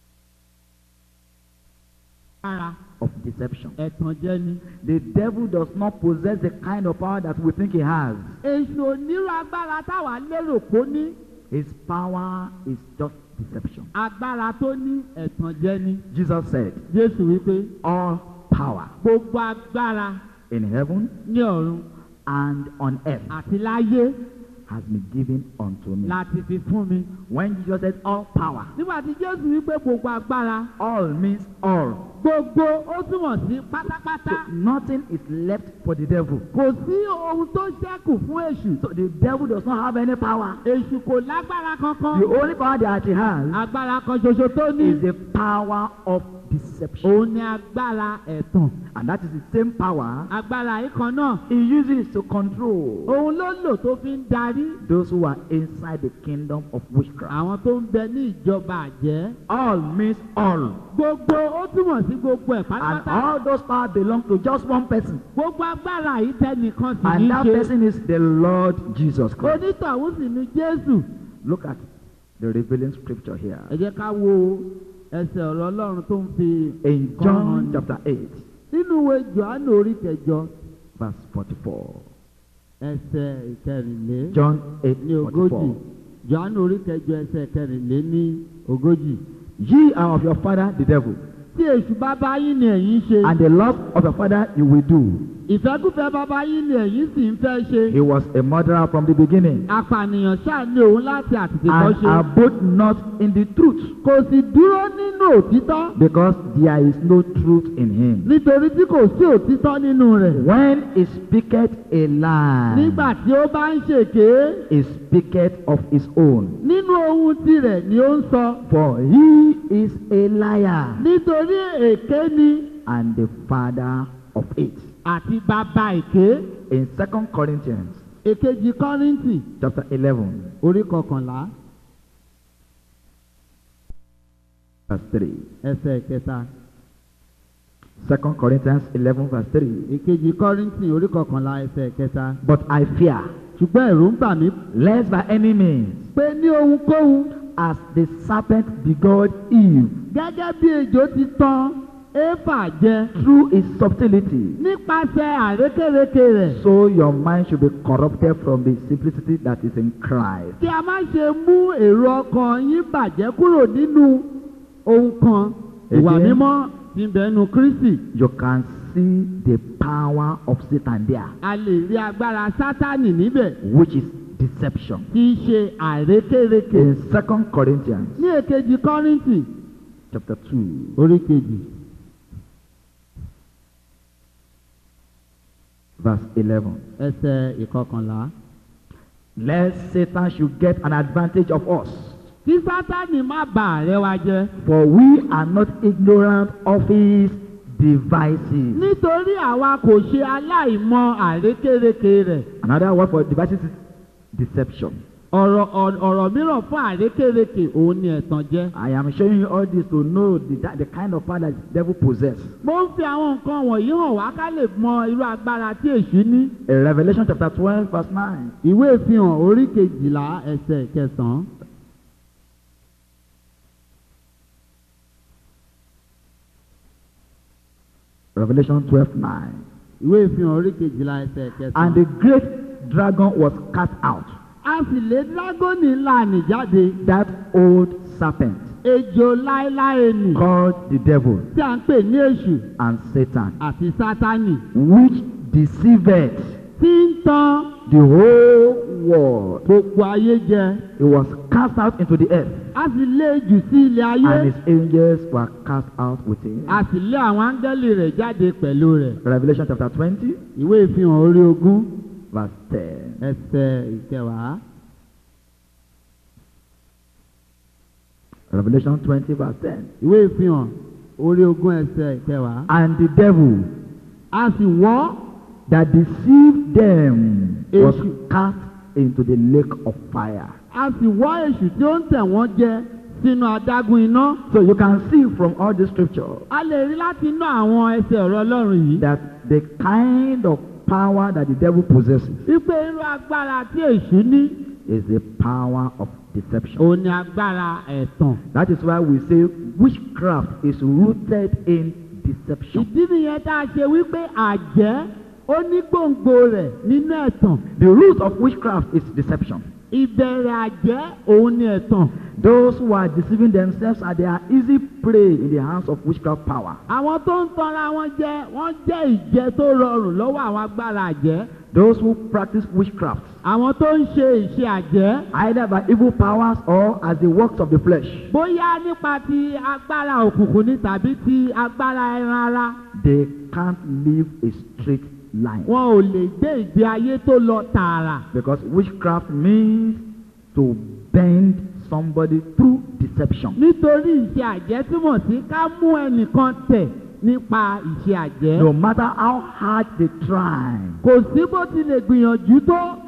agbára Of deception. ẹ̀tànjẹ ni. The devil does not possess the kind of power that we think he has. èṣù onírú agbára táwa lérò kó ní. His power is just deception. agbára tó ní ẹ̀tànjẹ ni. Jesus said, jésù wípé All power gbogbo agbára in heaven ní ọ̀run and on earth àti láyé has been given unto me. láti fi fún mi. When Jesus said all power, nígbà tí jésù wípé gbogbo agbára all means all. gbogbo ó túmọ̀ sí pátápátá. So nothing is left for the devil. kò sí ohun tó ṣẹ́kù fún èṣù. So the devil does not have any power. èṣù kò lágbára kankan. The only power that he has agbára kan ṣoṣo tó is ní. the power of deception. òun ni agbára ẹ̀tàn. And that is the same power agbára yìí kan náà. he uses to control òun ló lò tó fi ń darí ní those who are inside the kingdom of witchcraft. àwọn tó ń bẹ ní ìjọba àjẹ́ All means all. gbogbo ó túmọ̀ sí gbogbo ẹ̀ And pátápátá all those power belong to just one person. gbogbo agbára yìí tẹnìkan sì ní And that ṣe person is the Lord Jesus Christ. onítọ̀hún sì ní jésù Look at the revealing scripture here. ẹ jẹ́ ká wo ẹsẹ̀ ọ̀rọ̀ ọlọ́run tó ń fi In kan hàn John ní. chapter 8, nínú ìwé johannu orí kẹjọ verse 44. ẹsẹ̀ ìkẹrìnlé John 8, ní ogójì 44. johannu orí kẹjọ ẹsẹ̀ ìkẹrìnlé ní ogójì Ye are of your father the devil, tí èṣù bàbá yín ni ẹ̀yin ṣe and the lust of your father you will do. ìfẹ́kúfẹ́ bàbá yín ni ẹ̀yin sì ń fẹ́ ṣe He was a murderer from the beginning, apànìyàn ṣáà ní òun láti àtètèkọ́ and ṣe abode not in the truth, kò sì dúró nínú òtítọ́ because there is no truth in him. nítorí tí kò sí òtítọ́ nínú rẹ̀ When he speaketh a lie, nígbà tí ó bá ń ṣèké he speaketh of his own, nínú ohun tirẹ̀ ni ó ń sọ for he is a liar nítorí èké ni and the father of it. àti bàbá èké In 2 Corinthians èkejì kọ́ríńtì chapter 11, orí kọkànlá verse 3. ẹsẹ̀ kẹta 2 Corinthians 11, verse 3. èkejì kọ́ríńtì orí kọkànlá ẹsẹ̀ kẹta But I fear, ṣùgbọ́n ẹ̀rù ń bà mí lest by any means, pé ní ohunkóhun as the serpent beguiled Eve gẹ́gẹ́ bí ejò ti tàn éfà jẹ through his subtlety, nípasẹ̀ àrékérekè rẹ̀ so your mind should be corrupted from the simplicity that is in Christ. kí a má ṣe mú èrò ọkàn yín bàjẹ́ kúrò nínú ohun kan ìwà Again. mímọ́ tí ń bẹ nínú Kristi You can see the power of Satan there, a lè rí agbára Sátánì níbẹ̀ which is deception. tí í ṣe àrékérekè In 2 Corinthians ní èkejì Kọ́ríńtì chapter 2, orí kejì verse 11. ẹsẹ̀ ìkọkànlá. Lest Satan should get an advantage of us. kí Sátánì má bà àrẹ wa jẹ́ For we are not ignorant of his devices. nítorí àwa kò ṣe aláìmọ̀ àrékérekè rẹ̀ Another word for devices is deception. ọ̀rọ̀ ọ̀- ọ̀rọ̀ mìíràn fún àrékérekè òun ni ẹ̀tàn jẹ́. I am showing you all this to know the, that, the kind of power that the devil possesses. mo ń fi àwọn nǹkan wọ̀nyí hàn wá ká lè mọ irú agbára tí èṣù ní. In Revelation chapter 12, verse 9. ìwé ìfihàn orí kejìlá ẹsẹ̀ kẹsàn-án. Revelation 12, 9. ìwé ìfihàn orí kejìlá ẹsẹ̀ And kẹsàn-án. the great dragon was cast out, a sì lé dágọ́nì ńlá nì jáde that old serpent ejò láéláé nì called the devil tí à ń pè ní èṣù and Satan, àti sátánì which deceived tí ń tan the whole world. gbogbo ayé jẹ. He was cast out into the earth, a sì lé jù sí ilé ayé. and his angels were cast out with him. a sì lé àwọn áńgẹ́lì rẹ̀ jáde pẹ̀lú rẹ̀. Revelation chapter 20, ìwé ìfihàn orí ogún verse 10. ẹsẹ̀ ìkẹwàá. Revelation 20, verse 10. ìwé ìfihàn orí ogún ẹsẹ̀ ìkẹwàá. And the devil a sì wọ́ that deceived them was Èṣù. cast into the lake of fire. a sì wọ́ èṣù tí ó ń tẹ̀ wọ́n jẹ sínú adágún iná. So you can see from all this scripture a lè rí láti inú àwọn ẹsẹ̀ ọ̀rọ̀ ọlọ́run yìí. that the kind of power that the devil possesses wípé irú agbára tí èṣù ní is the power of deception. òun ni agbára ẹ̀tàn. That is why we say witchcraft is rooted in deception. ìdí nìyẹn tá a ṣe wípé àjẹ́ ó ní gbòǹgbò rẹ̀ nínú ẹ̀tàn. The root of witchcraft is deception. ìbẹ̀rẹ̀ àjẹ́ òun ni ẹ̀tàn. Those who are deceiving themselves are they are easy prey in the hands of witchcraft power. àwọn tó ń tanra wọn jẹ wọ́n jẹ́ ìjẹ tó rọrùn lọ́wọ́ àwọn agbára àjẹ́. Those who practice witchcraft, àwọn tó ń ṣe ìṣe àjẹ́ either by evil powers or as the works of the flesh, bóyá nípa ti agbára òkùnkùn ni tàbí ti agbára ẹran ara they can't live a straight line. wọn ò lè gbé ìgbé ayé tó lọ tààrà. Because witchcraft means to bend somebody through deception. nítorí ìṣe àjẹ́ túmọ̀ sí ká mú ẹnìkan tẹ̀ nípa ìṣe àjẹ́. No matter how hard they try, kò sí bó ti lè gbìyànjú tó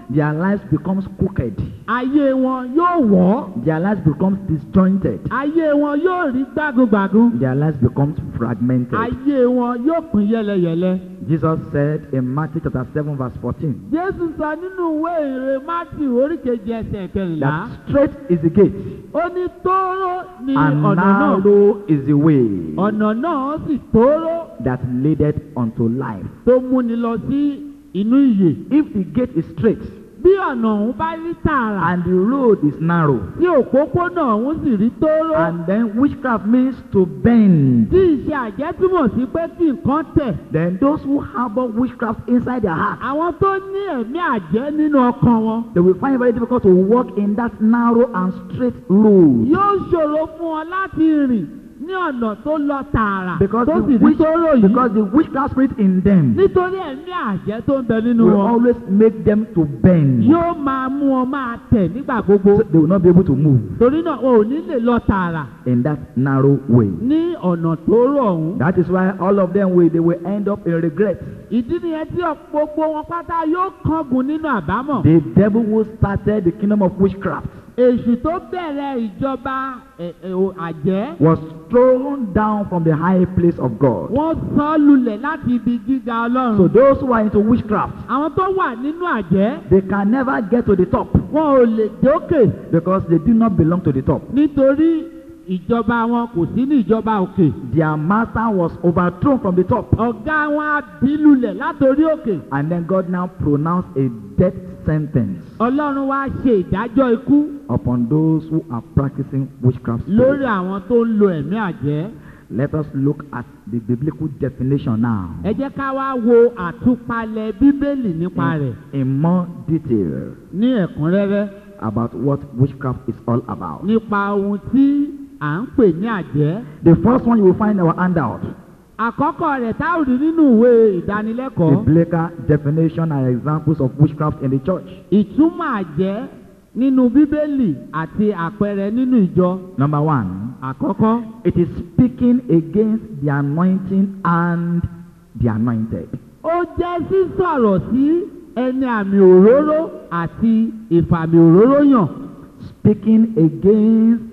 Their lives becomes crooked. ayé wọn yóò wọ́ Their lives becomes disjointed. ayé wọn yóò rí gbágungbàgun Their lives becomes fragmented. ayé wọn yóò pín yẹlẹyẹlẹ. Jesus said in Matthew chapter 7 verse 14 jésù sọ nínú ìwé ìrè mátì oríkejì ẹsẹ̀ kẹrìnlá that straight is the gate ó ní tóóró ni and ọ̀nà náà narrow is the way ọ̀nà náà sì tóóró that leadeth unto life. tó múni lọ sí inú ìyè. If the gate is straight bí ọ̀nà ọ̀hún bá rí tààrà and the road is narrow tí òpópónà ọ̀hún sì rí tóóró and then witchcraft means to bend tí ìṣe àjẹ́ túmọ̀ sí pé kí nǹkan tẹ̀. then those who harbor witchcraft inside their heart àwọn tó ní ẹ̀mí àjẹ́ nínú ọkàn wọn they will find it very difficult to walk in that narrow and straight road yóò ṣòro fún ọ láti rìn ní ọ̀nà tó lọ tààrà because tó the, sì rí witch, tóóró yìí because the witchcraft spirit in them nítorí ẹ̀mí àjẹ́ tó ń bẹ nínú will wọn always make them to bend yóò máa mú ọ máa tẹ̀ nígbà gbogbo so they will not be able to move torí náà o ò ní lè lọ tààrà in that narrow way ní ọ̀nà tóóró ọ̀hún. that is why all of them will they will end up in regret ìdí nìyẹn tí gbogbo wọn pátá yóò kángun nínú àbámọ̀. the devil who started the kingdom of witchcraft èṣù tó bẹ̀rẹ̀ ìjọba ẹ̀, ẹ̀, o- àjẹ́ was thrown down from the high place of God wọ́n sọ ọ́ lulẹ̀ láti ibi gíga ọlọ́run. so those who are into witchcraft àwọn tó wà nínú àjẹ́ they can never get to the top wọn ò lè dókè because they do not belong to the top nítorí ìjọba wọn kò sí ní ìjọba òkè. their master was overthrown from the top ọ̀gá wọn á bí lulẹ̀ látòrí òkè. and then God now pronounced a death sentence ọlọ́run wá ṣe ìdájọ́ ikú upon those who are practicing witchcraft lórí spirit. àwọn tó ń lo ẹ̀mí àjẹ́. let us look at the biblical definition now ẹ jẹ́ ká wá wo àtúpalẹ̀ bíbélì nípa rẹ̀ in, in more detail ní ẹ̀kúnrẹ́rẹ́ about what witchcraft is all about nípa ohun tí à ń pè ní àjẹ́. the first one you will find in our handout àkọ́kọ́ rẹ̀ tá ò rí nínú ìwé ìdánilẹ́kọ̀ọ́. biblical definition and examples of witchcraft in the church ìtumọ̀ àjẹ́ nínú bíbélì àti àpẹẹrẹ nínú ìjọ. number one àkọ́kọ́ it is speaking against the anointing and the anointed ó jẹ́ sísọ̀rọ̀ sí ẹni àmì òróró àti ìfàmì òróró yàn. speaking against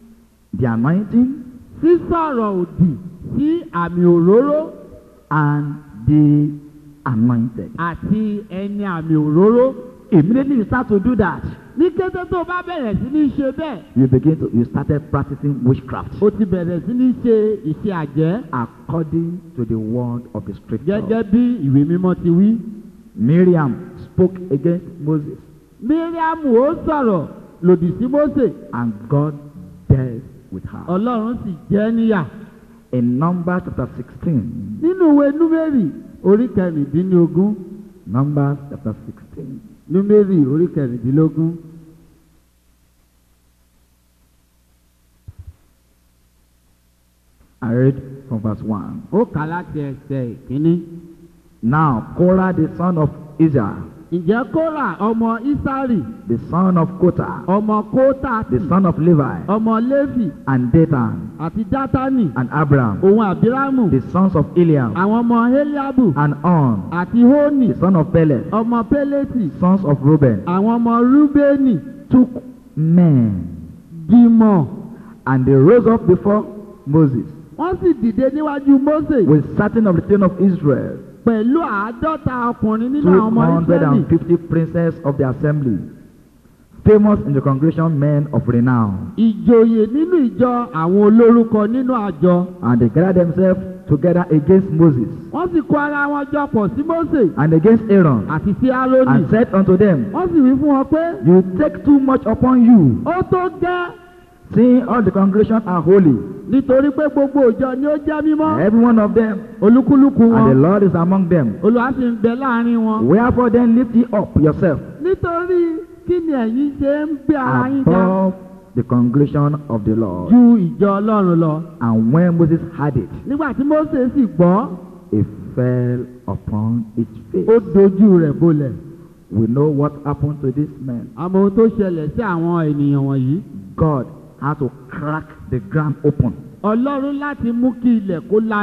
the anointing sísọ̀rọ̀ òdì sí àmì òróró and the anointed àti ẹni àmì òróró. immediately you start to do that ní kété tó bá bẹ̀rẹ̀ sí ní ṣe bẹ́ẹ̀ you begin to you started practicing witchcraft ó ti bẹ̀rẹ̀ sí ní ṣe ìṣe àjẹ́ according to the word of the scripture gẹ́gẹ́ bí ìwé mímọ́ ti wí. miriam spoke against moses míríàmù ó sọ̀rọ̀ lòdì sí mósè and god dealt with her ọlọ́run sì jẹ́ níyà. in numbers chapter sixteen nínú ìwé númérì orí kẹrìndínlógún numbers chapter sixteen númérì orí kẹrìndínlógún i read from verse one ó kà láti ẹsẹ̀ ìkíní. now korah the son of israel ǹjẹ́ kóra ọmọ isari the son of kota ọmọ kótàtì the son of levi ọmọ léfì and dathan àti dátánì and abraham òun àbírámù the sons of eliam àwọn ọmọ eliabu and on àti hónì the son of peleth ọmọ pélétì sons of reuben àwọn ọmọ rúbẹ́nì took men dìmọ̀ and they rose up before moses wọ́n sì dìde níwájú mósè with certain of the children of israel pẹ̀lú àádọ́ta ọkùnrin nínú two àwọn ọmọ hundred israẹli and fifty princes of the assembly famous in the congregation men of renown ìjòyè nínú ìjọ àwọn olórúkọ nínú àjọ and they gathered themselves together against moses wọ́n sì kó ara wọn jọ pọ̀ sí mósè and against aaron àti sí árónì and said unto them wọ́n sì wí fún wọn pé you take too much upon you ó tó gẹ́ seeing all the congregation are holy nítorí pé gbogbo ìjọ ni ó jẹ́ mímọ́ every one of them olúkúlùkù and the wọn lord is among them olùwà sì ń bẹ láàrin wọn. wherefore then lift ye up yourself nítorí kí ni ẹ̀yin ṣe ń gbé ara yín ga above the congregation of the lord ju ìjọ ọlọ́run lọ. and when moses heard it nígbà tí mósè sì gbọ́ he fell upon his face ó dojú rẹ̀ bolẹ̀. we know what happened to this man àmọ́ ohun tó ṣẹlẹ̀ sí àwọn ènìyàn wọ̀nyí. god had to crack the ground open ọlọ́run láti mú kí ilẹ̀ kó lanu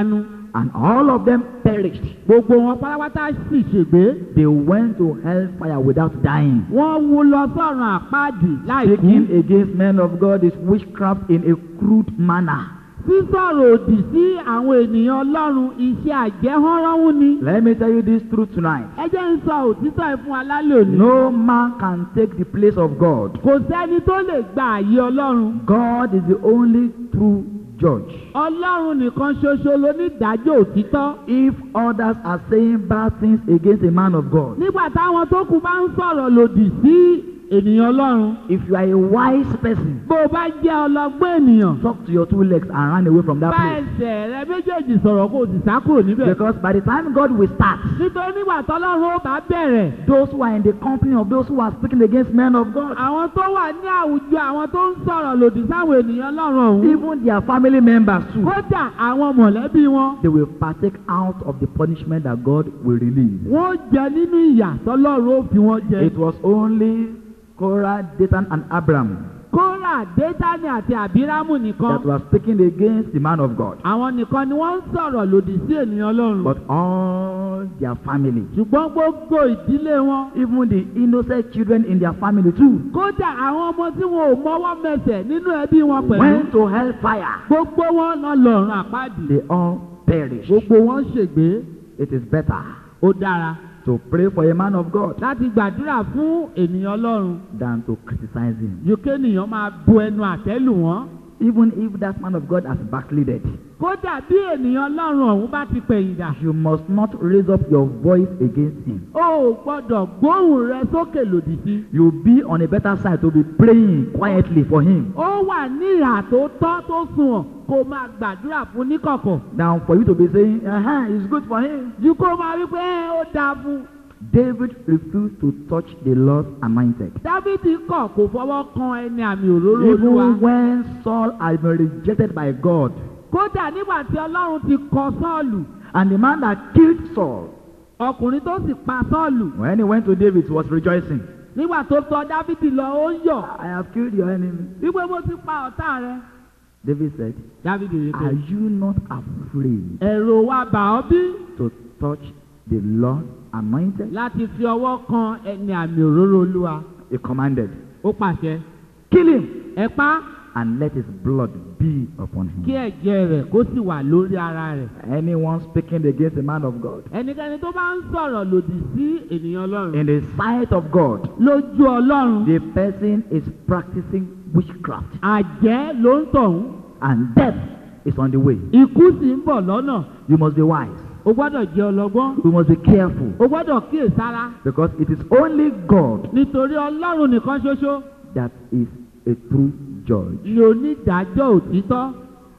and all of them perished. gbogbo wọn pátápátá sì ṣègbé They went to hellfire without dying. wọ́n wú lọ sọ́run àpáàdì láì kú Speaking against men of God is witchcraft in a crude manner. sísọ̀rọ̀ òdì sí àwọn ènìyàn ọlọ́run iṣẹ́ àjẹhánránwú ni Let me tell you this truth tonight. ẹ jẹ́ ń sọ òtítọ́ ẹ̀ fún alálẹ̀ òní No man can take the place of God. kò sẹ́ni tó lè gba àyè ọlọ́run God is the only true judge. ọlọ́run nìkan ṣoṣo lónídàájọ́ òtítọ́ If others are saying bad things against a man of God, nígbà táwọn tó kù bá ń sọ̀rọ̀ lòdì sí ènìyàn ọlọ́run if you are a wise person, bó o bá jẹ́ ọlọ́gbọ́n ènìyàn talk to your two legs and run away from that bá place. ẹsẹ̀ rẹ méjèèjì sọ̀rọ̀ kó o sì sá kúrò níbẹ̀ Because by the time God will start, nítorí nígbà tọ́lọ́run ó bá bẹ̀rẹ̀ those who are in the company of those who are speaking against men of God, àwọn tó wà ní àwùjọ àwọn tó ń sọ̀rọ̀ lòdì sáwọn ènìyàn ọlọ́run ọ̀hún even their family members too, kódà àwọn mọ̀lẹ́bí wọn they will partake out of the punishment that God will release. wọ́n jẹ nínú ìyà tọ́lọ́run ó fi wọ́n jẹ. It was only Korah, Dathan, and Abram kóra détánì àti àbírámù nìkan that were speaking against the man of God. àwọn nìkan ni wọ́n ń sọ̀rọ̀ lòdì sí ènìyàn ọlọ́run But all their family, ṣùgbọ́n gbogbo ìdílé wọn even the innocent children in their family too, kódà àwọn ọmọ tí wọn ò mọwọ́ mẹsẹ̀ nínú ẹbí wọn pẹ̀lú went to hellfire. gbogbo wọn lọ lọ́rùn àpáàdì They all perished. gbogbo wọn ṣègbé It is better ó dára to pray for a man of God láti gbàdúrà fún ènìyàn ọlọ́run than to criticize him. ju kéènìyàn máa bu ẹnu àtẹ́lù wọn Even if that man of God has backslided, kódà bí ènìyàn ọlọ́run ọ̀hún bá ti pẹ̀yìndà you must not raise up your voice against him. ó ò gbọ́dọ̀ gbóhùn rẹ sókè lòdì sí You'll be on a better side to be praying quietly for him ó wà ní ìhà tó tọ́ tó sunwọ̀n kó máa gbàdúrà fún níkọ̀kọ̀ than for you to be saying, uh-huh, it's good for him. ju kó máa wí pé "Ẹ́, ó dáa fún David refused to touch the Lord's anointed. dávidi kọ̀ kó fọwọ́ kan ẹni àmì òróró olúwa Even when Saul had been rejected by God, kódà nígbà tí ọlọ́run ti kọ sọ́ọ̀lù and the man that killed Saul, ọkùnrin tó sì pa sọ́ọ̀lù when he went to David, he was rejoicing. nígbà tó tọ dávidi lọ ó ń yọ̀ I have killed your enemy. wípé mo ti pa ọ̀tá rẹ David said, dávidi rí Are pé you not afraid ẹ̀rù wa bà ọ́ bí to touch the Lord anointed? láti fi ọwọ́ kan ẹni àmì òróró olúwa He commanded, ó pàṣẹ Kill him ẹ pa and let his blood be upon kí him. ẹ̀jẹ̀ rẹ̀ kó sì wà lórí ara rẹ̀ Anyone speaking against the man of God, ẹnikẹ́ni tó bá ń sọ̀rọ̀ lòdì sí ènìyàn ọlọ́run in the sight of God, lójú ọlọ́run the person is practicing witchcraft àjẹ́ ló ń tọ̀hún and death is on the way. ikú sì ń bọ̀ lọ́nà You must be wise. o gbọ́dọ̀ jẹ́ ọlọ́gbọ́n You must be careful o gbọ́dọ̀ kíyèsára because it is only God nítorí ọlọ́run nìkan ṣoṣo that is a true judge. ni onídàájọ́ òtítọ́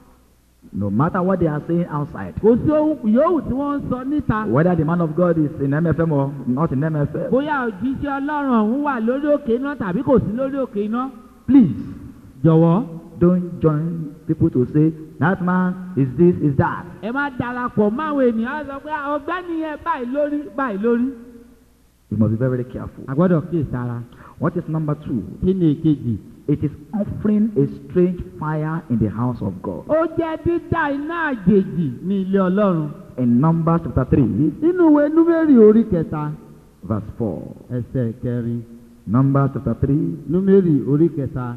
No matter what they are saying outside, kò sí ohun yòówù tí wọ́n ń sọ níta whether the man of God is in MFM or not in MFM, bóyá òjíṣẹ́ ọlọ́run ọ̀hún wà lórí òkè iná tàbí kò sí lórí òkè iná please jọ̀wọ́ don't join people to say that man is this, is that. ẹ má darapọ̀ máwọn ènìyàn á sọ pé ọgbẹ́ni yẹn báyìí lórí báyìí lórí. You must be very, very careful. a gbọ́dọ̀ kíyèsára What is number two? kí ni èkejì. It is offering a strange fire in the house of God. ó jẹ́ dídá iná àjèjì ní ilé ọlọ́run. In Numbers chapter 3, nínú ìwé númérì orí kẹta verse 4. ẹsẹ̀ kẹrin Numbers chapter 3, númérì orí kẹta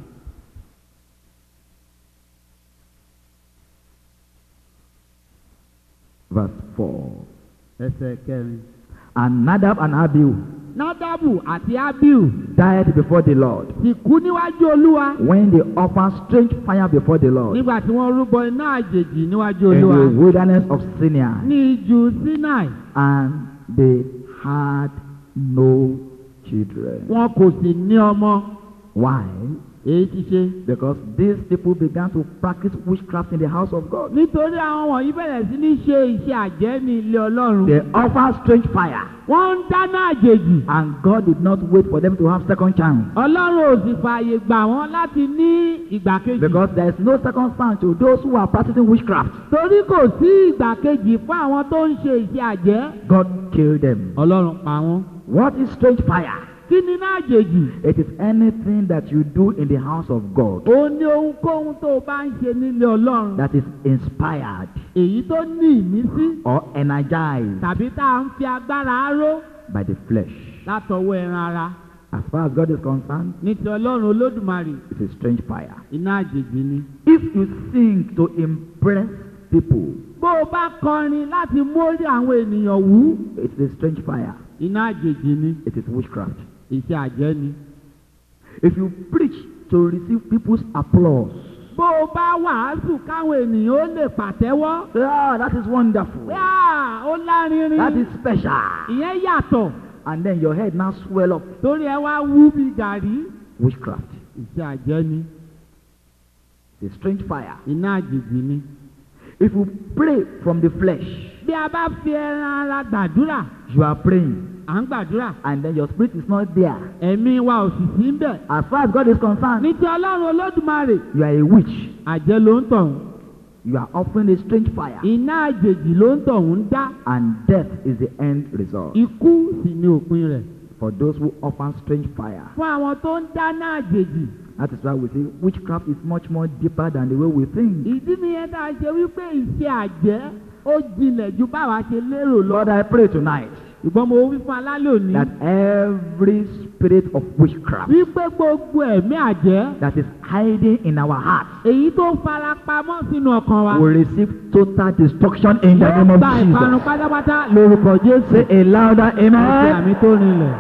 verse 4. ẹsẹ̀ kẹrin. And Nadab and Abihu nádàbù àti abiu died before the Lord sì kú níwájú olúwa when they offered strange fire before the Lord nígbà tí wọ́n rúbọ iná àjèjì níwájú in olúwa the wilderness of Sinai, ní ijù sinai and they had no children. wọn kò sì ní ọmọ Why? èyí ti ṣe. Because these people began to practice witchcraft in the house of God. nítorí àwọn wọ̀nyí bẹ̀rẹ̀ sí ní ṣe iṣẹ́ àjẹ́ ní ilé ọlọ́run. They offered strange fire, wọ́n ń dáná àjèjì. and God did not wait for them to have second chance. ọlọ́run ò sì fààyè gbà wọ́n láti ní ìgbà kejì. Because there is no second chance to those who are practicing witchcraft. torí kò sí ìgbà kejì fún àwọn tó ń ṣe iṣẹ́ àjẹ́. God killed them. ọlọ́run pa wọ́n. What is strange fire? kí ni náà àjèjì It is anything that you do in the house of God ó ní ohunkóhun tó o bá ń ṣe nílé ọlọ́run that is inspired èyí tó ní ìmísí or energized tàbí tá à ń fi agbára ró by the flesh. látọwọ́ ẹran ara As far as God is concerned, ní ti ọlọ́run olódùmarè it's a strange fire. iná àjèjì ni. If you sing to impress people, bó o bá kọrin láti mórí àwọn ènìyàn wú it's a strange fire. iná àjèjì ni It is witchcraft. iṣẹ́ àjẹ́ ni. If you preach to receive people's applause, bó o bá wàásù káwọn ènìyàn ó lè pàtẹ́wọ́ say, ah, that is wonderful. yáà ó lárinrin That is special. ìyẹn yàtọ̀ And then your head now swell up. torí ẹ wá wú bí gàrí Witchcraft. iṣẹ́ àjẹ́ ni It's a strange fire. iná àjèjì ni. If you pray from the flesh, bí a bá fi ẹran ara gbàdúrà you are praying, à ń gbàdúrà and then your spirit is not there. ẹ̀mí wa ò sì sí ń bẹ̀. As far as God is concerned, ní ti ọlọ́run olódùmarè you are a witch. àjẹ́ ló ń tọ̀hún You are offering a strange fire. iná àjèjì ló ń tọ̀hún dá And death is the end result. ikú sì ni òpin rẹ̀. For those who offer strange fire. fún àwọn tó ń dáná àjèjì That is why we say witchcraft is much more deeper than the way we think. ìdí nìyẹn tá a ṣe wípé ìṣe àjẹ́ ó jinlẹ̀ ju báwa ṣe lérò lọ. Lord, I pray tonight ìgbọ́n mo wí fún alálẹ̀ òní that every spirit of witchcraft wípé gbogbo ẹ̀mí àjẹ́ that is hiding in our hearts èyí tó fara pamọ́ sínú ọkàn wa will receive total destruction in the name yóò of gba ìparun Jesus. pátápátá lórúkọ jésù. Say a louder àti amen. àmì tó rinlẹ̀.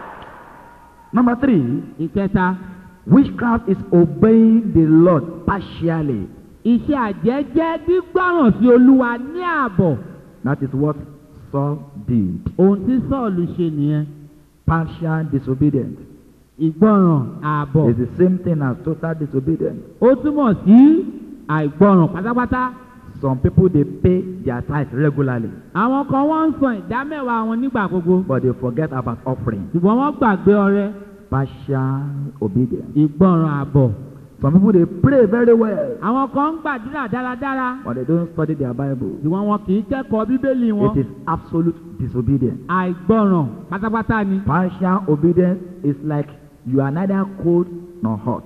Number three, ìkẹta witchcraft is obeying the Lord partially. iṣẹ́ àjẹ́ jẹ́ gbígbọ́ràn sí olúwa ní ààbọ̀ That is what Saul did. ohun tí sọ́ọ̀lù ṣe nìyẹn Partial disobedience ìgbọ́ràn ààbọ̀ is the same thing as total disobedience. ó túmọ̀ sí àìgbọ́ràn pátápátá Some people they pay their tithe regularly, àwọn kan wọ́n ń san ìdá mẹ́wàá wọn nígbà gbogbo but they forget about offering. ṣùgbọ́n wọ́n gbàgbé ọrẹ Partial obedience. ìgbọ́ràn ààbọ̀ Some people they pray very well, àwọn kan ń gbàdúrà dáradára but they don't study their Bible. ṣùgbọ́n wọn kì í kẹ́kọ̀ọ́ bíbélì wọn It is absolute disobedience. àìgbọ́ràn pátápátá ni Partial obedience is like you are neither cold nor hot.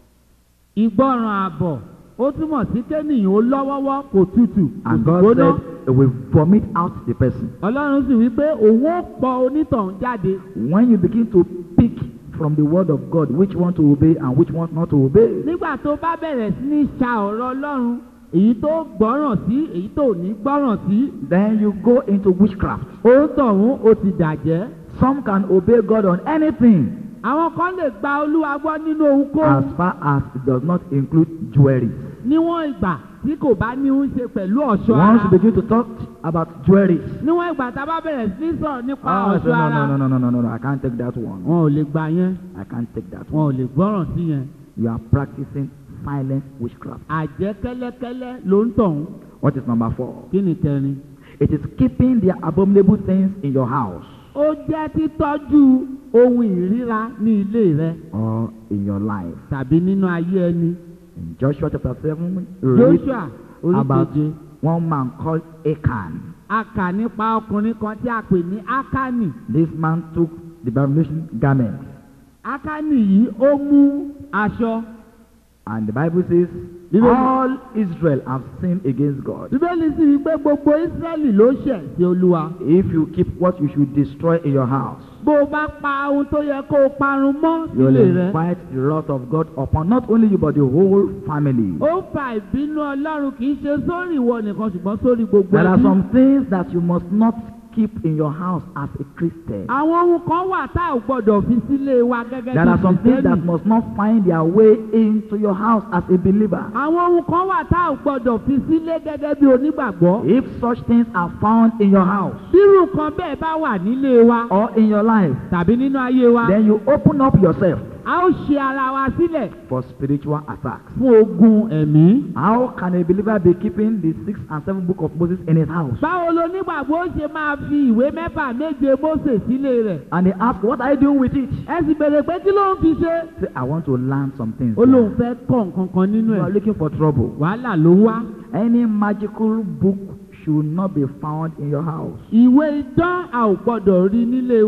ìgbọ́ràn ààbọ̀ ó túmọ̀ sí kéènìyàn ó lọ́wọ́wọ́ kò tutù kò And sì God gbóná said it will vomit out the person. ọlọ́run sì wí pé òun ó pọ onítọ̀hún jáde When you begin to pick from the word of God which one to obey and which one not to obey, nígbà tó bá bẹ̀rẹ̀ sí ní ṣa ọ̀rọ̀ ọlọ́run èyí tó gbọ́ràn sí èyí tó ní gbọ́ràn sí then you go into witchcraft. òun tọ̀hún ó ti dàjẹ́ Some can obey God on anything àwọn kan lè gba olúwa gbọ́ nínú ohunkóhun as far as it does not include jewelry. níwọ̀n ìgbà tí kò bá ní í ṣe pẹ̀lú ọ̀ṣọ́ Once ara you begin to talk about jewelry, níwọ̀n ìgbà tá a bá bẹ̀rẹ̀ sí ní sọ̀rọ̀ nípa oh, I say, ọ̀ṣọ́ no, ara no, no, no, no, no, no, I can't take that one. wọn ò lè gbà yẹn I can't take that wọn one. ò lè gbọ́ràn sí yẹn You are practicing silent witchcraft. àjẹ́ kẹ́lẹ́kẹ́lẹ́ ló ń tọ̀hún What is number four? kí ni kẹrin. It is keeping the abominable things in your house ó jẹ́ títọ́jú ohun ìríra ní ilé rẹ or in your life. tàbí nínú ayé ẹni. In Joshua chapter 7, we read Joshua about oríkeje one man called Achan. a kà nípa ọkùnrin kan tí a pè ní Ákánì. This man took the abomination garment, Ákánì yìí ó mú aṣọ. and the Bible says, Bíbélì- All Israel have sinned against God. Bíbélì sì wí pé gbogbo Ísírẹ́lì ló ṣẹ̀ sí Olúwa. If you keep what you should destroy in your house, Bó o bá pa ohun tó yẹ kó o parun mọ́ you will sílé rẹ. invite the wrath of God upon not only you but the whole family. Ó fa ìbínú Ọlọ́run kì í ṣe sórí ìwọ nìkan ṣùgbọ́n sórí gbogbo There are ẹbí. some things that you must not keep in your house as a Christian. Àwọn ohun kan wà tá ò gbọ́dọ̀ fi sílé wa gẹ́gẹ́ There are some bí things that Kìrìsìtẹ́nì. must not find their way into your house as a believer. Àwọn ohun kan wà tá ò gbọ́dọ̀ fi sílé gẹ́gẹ́ bí onígbàgbọ́. If such things are found in your house Bírù kan bẹ́ẹ̀ bá wà nílé wa or in your life, tàbí nínú ayé wa, then you open up yourself a ó ṣe ara wa sílẹ̀ for spiritual attacks. fún ogun ẹ̀mí. How can a believer be keeping the sixth and seventh book of Moses in his house? Báwo lonígbàgbọ́ ó ṣe máa fi ìwé mẹ́fà méje Mósè sílé rẹ̀? And they ask, What are you doing with it? Ẹ sì bèrè pé kí ló ń fi ṣe? Say, I want to learn some things. Ó lóun fẹ́ kọ́ nǹkan kan nínú You are ẹ̀. looking for trouble. Wàhálà ló ń wá. Any magical book should not be found in your house. Ìwé idán a ò gbọ́dọ̀ rí nílé wa.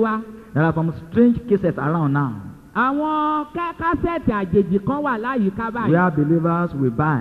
There are some strange cases around now àwọn ká- kásẹ̀tì àjèjì kan wà láyìíká báyìí. where believers will buy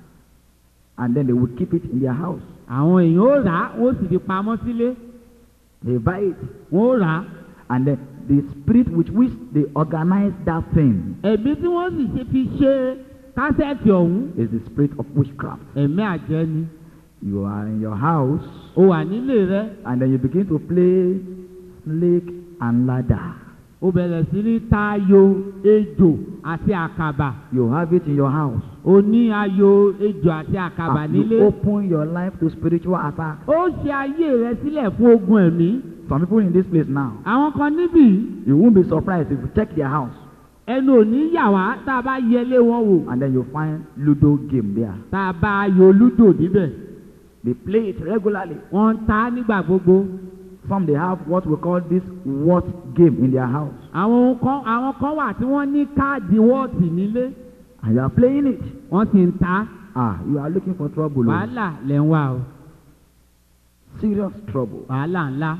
and then they will keep it in their house. àwọn èèyàn ó rà á wọ́n sì fi pamọ́ sílé They buy it wọ́n ó rà á. and then the spirit with which they organize that thing ẹ̀mí tí wọ́n sì ṣe fi ṣe kásẹ̀tì ọ̀hún is the spirit of witchcraft. ẹ̀mí àjẹ́ ni. You are in your house ó wà nílé rẹ and then you begin to play snake and ladder. ó bẹ̀rẹ̀ sí ní ta ayò ejò àti àkàbà You have it in your house. ó ní ayò ejò àti àkàbà And you nílé. open your life to spiritual attack. ó ṣe ayé rẹ sílẹ̀ fún ogun ẹ̀mí. Some people in this place now, àwọn kan níbí you won't be surprised if you check their house ẹnu ò ní yà wá tá a bá yẹlé wọn wò and then you find Ludo game there. tá a bá ayò lúdò níbẹ̀ They play it regularly. wọ́n ń ta á nígbà gbogbo. Some they have what we call this what game in their house. àwọn ohun kan àwọn kan wà tí wọ́n ní káàdì wọ́ọ̀tì nílé And you are playing it. wọ́n sì ń ta á. Ah, you are looking for trouble. oh. wàhálà lẹ̀ ń wá o Serious trouble. wàhálà ńlá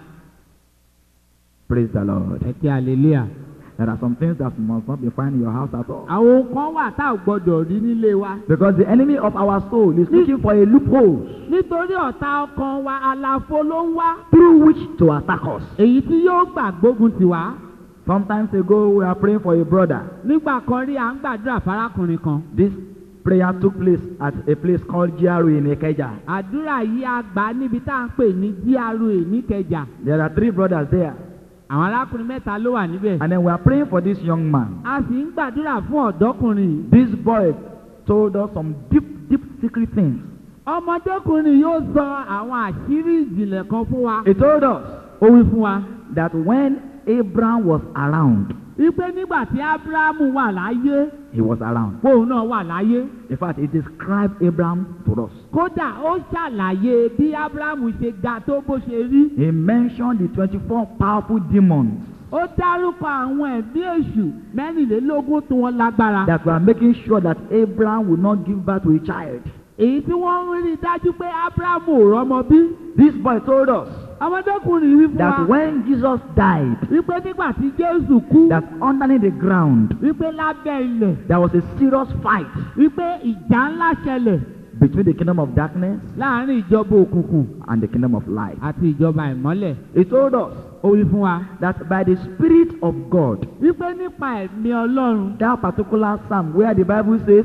Praise the Lord. ẹ kí hallelujah. There are some things that must not be found in your house at all. àwọn ohun kan wà tá ò gbọdọ̀ rí nílé wa. Because the enemy of our soul is looking for a loophole nítorí ọ̀tá ọkàn wa àlàfo ló ń wá. through which to attack us. èyí tí yóò gbà gbógun tì wá. Sometimes ago, we are praying for a brother. nígbà kan rí à ń gbàdúrà fárákùnrin kan. This prayer took place at a place called Jiaru in Ikeja. àdúrà yìí a gbà á níbi tá à ń pè ní GRA níkẹjà. There are three brothers there. àwọn arákùnrin mẹ́ta ló wà níbẹ̀. And then we are praying for this young man. a sì ń gbàdúrà fún ọ̀dọ́kùnrin yìí. This boy told us some deep, deep secret things. ọmọdékùnrin yóò sọ àwọn àṣírí ìjìnlẹ̀ kan fún wa. He told us ó wí fún wa. that when Abraham was around, wípé nígbà tí ábúráhámù wà láyé he was around. fóun náà wà láyé. In fact, he described Abraham to us. kódà ó ṣàlàyé bí ábúráhámù ṣe ga tó bó ṣe rí. He mentioned the 24 powerful demons ó dárúkọ àwọn ẹ̀mí èṣù mẹ́rìnlélógún tí wọ́n lágbára. that were making sure that Abraham would not give birth to a child. èyí tí wọ́n ń rí dájú pé ábúráhámù ò rọ́mọ bí. This boy told us ọmọdékùnrin wí fún that wa when Jesus died, wípé nígbà tí jésù kú that underneath the ground, wípé lábẹ́ ilẹ̀ there was a serious fight wípé ìjà ńlá ṣẹlẹ̀ between the kingdom of darkness láàrin ìjọba òkùnkùn and the kingdom of light. àti ìjọba ìmọ́lẹ̀. He told us ó wí fún wa that by the Spirit of God, wípé nípa ẹ̀mí ọlọ́run that particular psalm where the Bible says,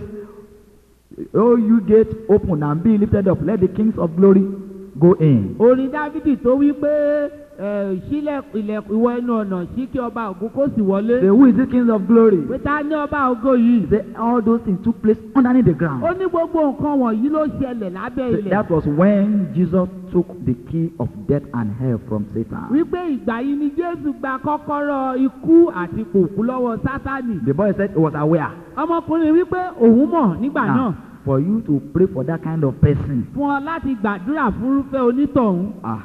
Oh, you gate open and be lifted up, let the kings of glory go in. orin dávidi tó wí pé ẹ, sílẹ̀ ilẹ̀kùn ìwọ ẹnu ọ̀nà sí kí ọba ògo kó sì wọlé Say, Who is the kings of glory? pé ta ní ọba ògo yìí. Say, All those things took place underneath the ó ground. ní gbogbo nǹkan wọ̀nyí ló ṣẹlẹ̀ lábẹ́ Say, ilẹ̀. That was when Jesus took the key of death and hell from Satan. wípé ìgbà yìí ni jésù gba kọ́kọ́rọ́ ikú àti kòkú lọ́wọ́ sátánì. The boy said he was aware. ọmọkùnrin wípé òun mọ̀ nígbà náà Now, for you to pray for that kind of person, fún ọ láti gbàdúrà fúnrúfẹ́ onítọ̀hún. ah,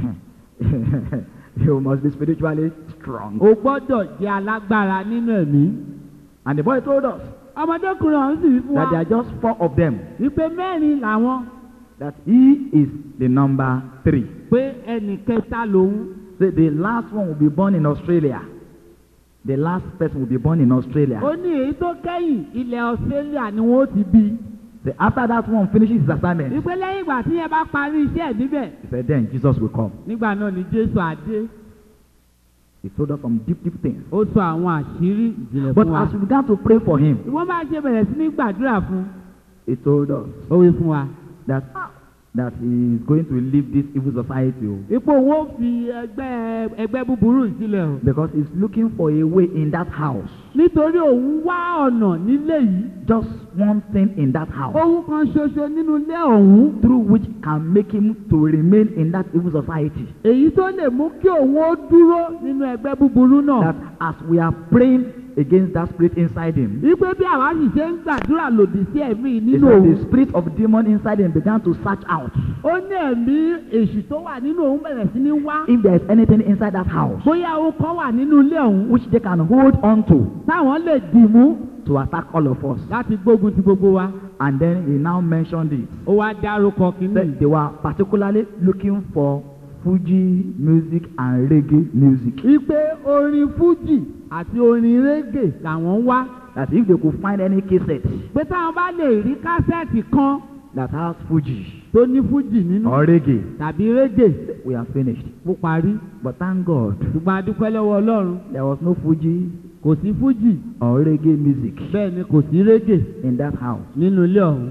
you must be spiritually strong. o gbọ́dọ̀ jẹ́ alágbára nínú ẹ̀mí. And the boy told us ọmọdékùnrin ọ̀hún sì wí fún that there wa are just four of them, wípé mẹ́rin làwọn that he is the number three. pé ẹnì kẹta lòun. Say the last one will be born in Australia. The last person will be born in Australia. ó ní èyí tó kẹ́yìn ilẹ̀ australia ni wọ́n ti bí. Say after that one finishes his assignment, wípé lẹ́yìn ìgbà tí yẹn bá parí iṣẹ́ ẹ̀ níbẹ̀ he said, then Jesus will come. nígbà náà ni jésù àdé. He told us some deep, deep things. ó sọ àwọn àṣírí ìjìnlẹ̀ But fún wa. as we began to pray for him, wọ́n bá ṣe bẹ̀rẹ̀ sí ní gbàdúrà fún he told us ó wí fún wa. that that he is going to leave this evil society oh, ipò wo fi ẹgbẹ́ ẹgbẹ́ búburú yìí sílẹ̀ o. because he's looking for a way in that house. nítorí òun wá ọ̀nà nílé yìí. Just one thing in that house ohun kan ṣoṣo nínú ilé ọ̀hún. through which can make him to remain in that evil society. èyí tó lè mú kí òun ó dúró nínú ẹgbẹ́ búburú náà. That as we are praying against that spirit inside him, wípé bí àwa sì ṣe ń gbàdúrà lòdì sí ẹ̀mí It's nínú like òun. the spirit of demon inside him began to search out ó ní ẹ̀mí èṣù tó wà nínú òun bẹ̀rẹ̀ sí ní wá. if there is anything inside that house bóyá ohun kan wà nínú ilé ọ̀hún. which they can hold on to táwọn lè dì mú to attack all of us. láti gbógun ti gbogbo wa. And then he now mentioned it. ó wá dárúkọ kínní. That they were particularly looking for Fuji music and reggae music. wípé orin fújì àti orin régè làwọn ń wá That if they could find any cassette pé táwọn bá lè rí kásẹ̀tì kan that has Fuji tó ní fújì nínú or reggae, tàbí régè we are finished. mo parí But thank God, ṣùgbọ́n a dúpẹ́ lọ́wọ́ ọlọ́run there was no Fuji kò sí fújì or reggae music bẹ́ẹ̀ ni kò sí régè in that house. nínú ilé ọ̀hún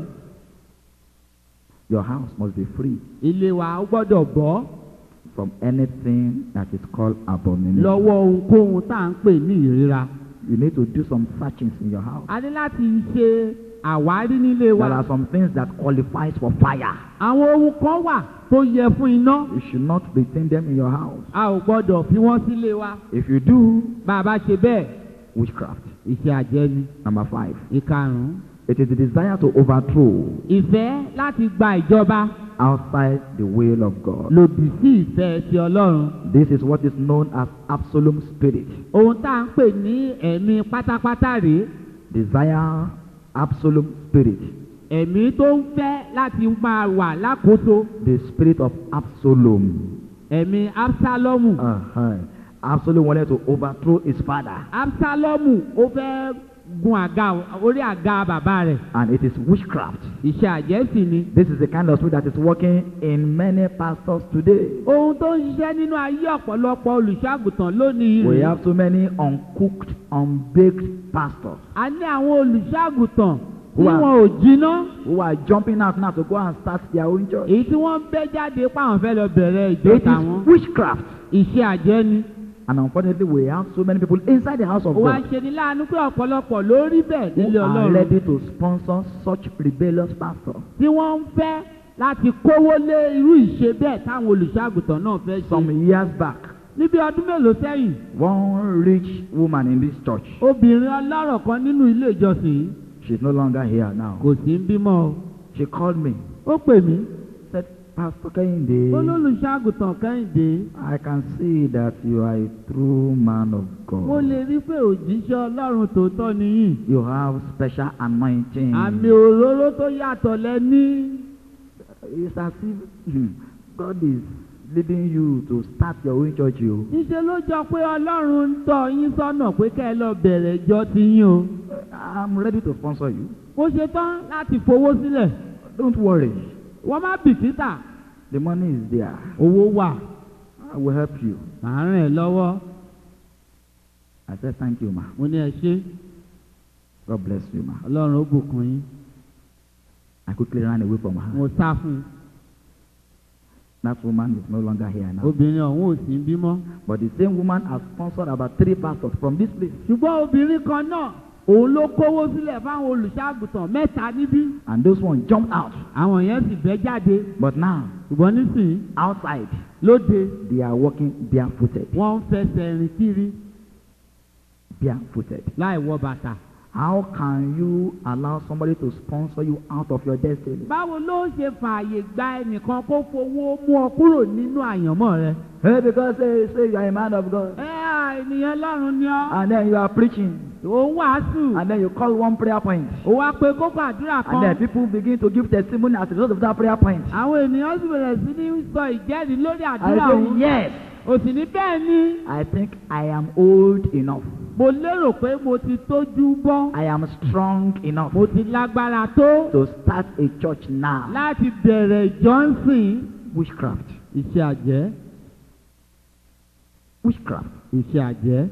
Your house must be free ilé wa ó gbọ́dọ̀ bọ́ from anything that is called abomination. lọ́wọ́ ohunkóhun tá à ń pè ní ìríra You need to do some searchings in your house. a ní láti ṣe àwárí nílé wa There are some things that qualifies for fire. àwọn ohun kan wà tó yẹ fún iná You should not retain them in your house. a ò gbọ́dọ̀ fi wọ́n sílé wa If you do, bá a bá ṣe bẹ́ẹ̀ witchcraft. iṣẹ́ àjẹ́ ni Number five, ìkarùn-ún it is the desire to overthrow ìfẹ́ láti gba ìjọba outside the will of God. lòdì sí ìfẹ́ ti ọlọ́run This is what is known as absolute spirit. ohun tá à ń pè ní ẹ̀mí pátápátá rèé Desire, absolute spirit. ẹ̀mí tó ń fẹ́ láti máa wà lákòóso The spirit of Absalom. ẹ̀mí absalomu Uh-huh. Absalom wanted to overthrow his father. absalomu ó fẹ́ gun àga orí àga bàbá rẹ̀ And it is witchcraft. iṣẹ́ àjẹ́ sì ni This is the kind of spirit that is working in many pastors today. ohun tó ń ṣiṣẹ́ nínú ayé ọ̀pọ̀lọpọ̀ olùṣọ́àgùtàn lónìí We rèé have so many uncooked, unbaked pastors a ní àwọn olùṣọ́àgùtàn tí Who are- wọn ò jiná who are jumping out now to go and start their own church. èyí tí wọ́n ń bẹ́ jáde páwọn fẹ́ lọ bẹ̀rẹ̀ ìjọ It tàwọn is witchcraft. iṣẹ́ àjẹ́ ni And unfortunately, we have so many people inside the house of ó wá God ṣe ní láàánú pé ọ̀pọ̀lọpọ̀ ló rí bẹ́ẹ̀ nílé who are ọlọ́run ready to sponsor such rebellious pastors. tí wọ́n ń fẹ́ láti kówó lé irú ìṣe bẹ́ẹ̀ táwọn olùṣọ́àgùtàn náà fẹ́ ṣe Some years back, níbi ọdún mélòó sẹ́yìn one rich woman in this church, obìnrin ọlọ́rọ̀ kan nínú ilé ìjọsìn yìí she's no longer here now. kò sí ń bímọ o She called me, ó pè mí said, Pastor ó Kehinde, lólùṣọ́àgùtàn kẹ́hìndé I can see that you are a true man of mo God. lè rí pé òjíṣẹ́ ọlọ́run tòótọ́ nìyí You have special anointing. àmì òróró tó yàtọ̀ lẹ́ní It's as if hmm, God is leading you to start your own church. You. níṣẹ́ ló jọ pé ọlọ́run ń tọ́ yín sọ́nà pé kẹ́ ẹ lọ bẹ̀rẹ̀ ìjọ ti yín o I'm ready to sponsor you. mo ṣe tán láti fowó sílẹ̀ Don't worry. wọ́n má bìkítà The money is there. owó wà I will help you. màá ràn ẹ́ lọ́wọ́ I said, Thank you, ma. mo ní ẹ ṣe God bless you, ma. ọlọ́run ó bùkún yín I quickly ran away from her. mo sá fún un That woman is no longer here now. obìnrin ọ̀hún ò sí ń bímọ But the same woman has sponsored about three pastors from this place. ṣùgbọ́n obìnrin kan náà òun ló kówó sílẹ̀ fáwọn olùṣàgùtàn mẹ́ta níbí And those ones jumped out. àwọn yẹn sì bẹ́ jáde But now, ṣùgbọ́n nísìnyí outside, lóde they are walking barefooted. wọ́n ń fẹsẹ̀ rìn kiri Barefooted. láì wọ bàtà. How can you allow somebody to sponsor you out of your destiny? báwo ló ṣe fààyè gba ẹnìkan kó fowó mú ọ kúrò nínú àyànmọ́ rẹ. Hey, because say, say you are a man of God. ẹ à ènìyàn lọ́run ni ọ́ And then you are preaching. ò ń wàásù And then you call one prayer point. ó wá pé kókó àdúrà And then kan people begin to give testimony as a result of that prayer point. àwọn ènìyàn sì bẹ̀rẹ̀ sí ní sọ ìjẹ́rìí lórí I àdúrà say, òun yes, ò sì ní bẹ́ẹ̀ ni I think I am old enough. mo lérò pé mo ti tójú bọ́ I am strong enough mo ti lágbára tó to start a church now. láti bẹ̀rẹ̀ ìjọ́sìn Witchcraft. iṣẹ́ àjẹ́ Witchcraft. iṣẹ́ àjẹ́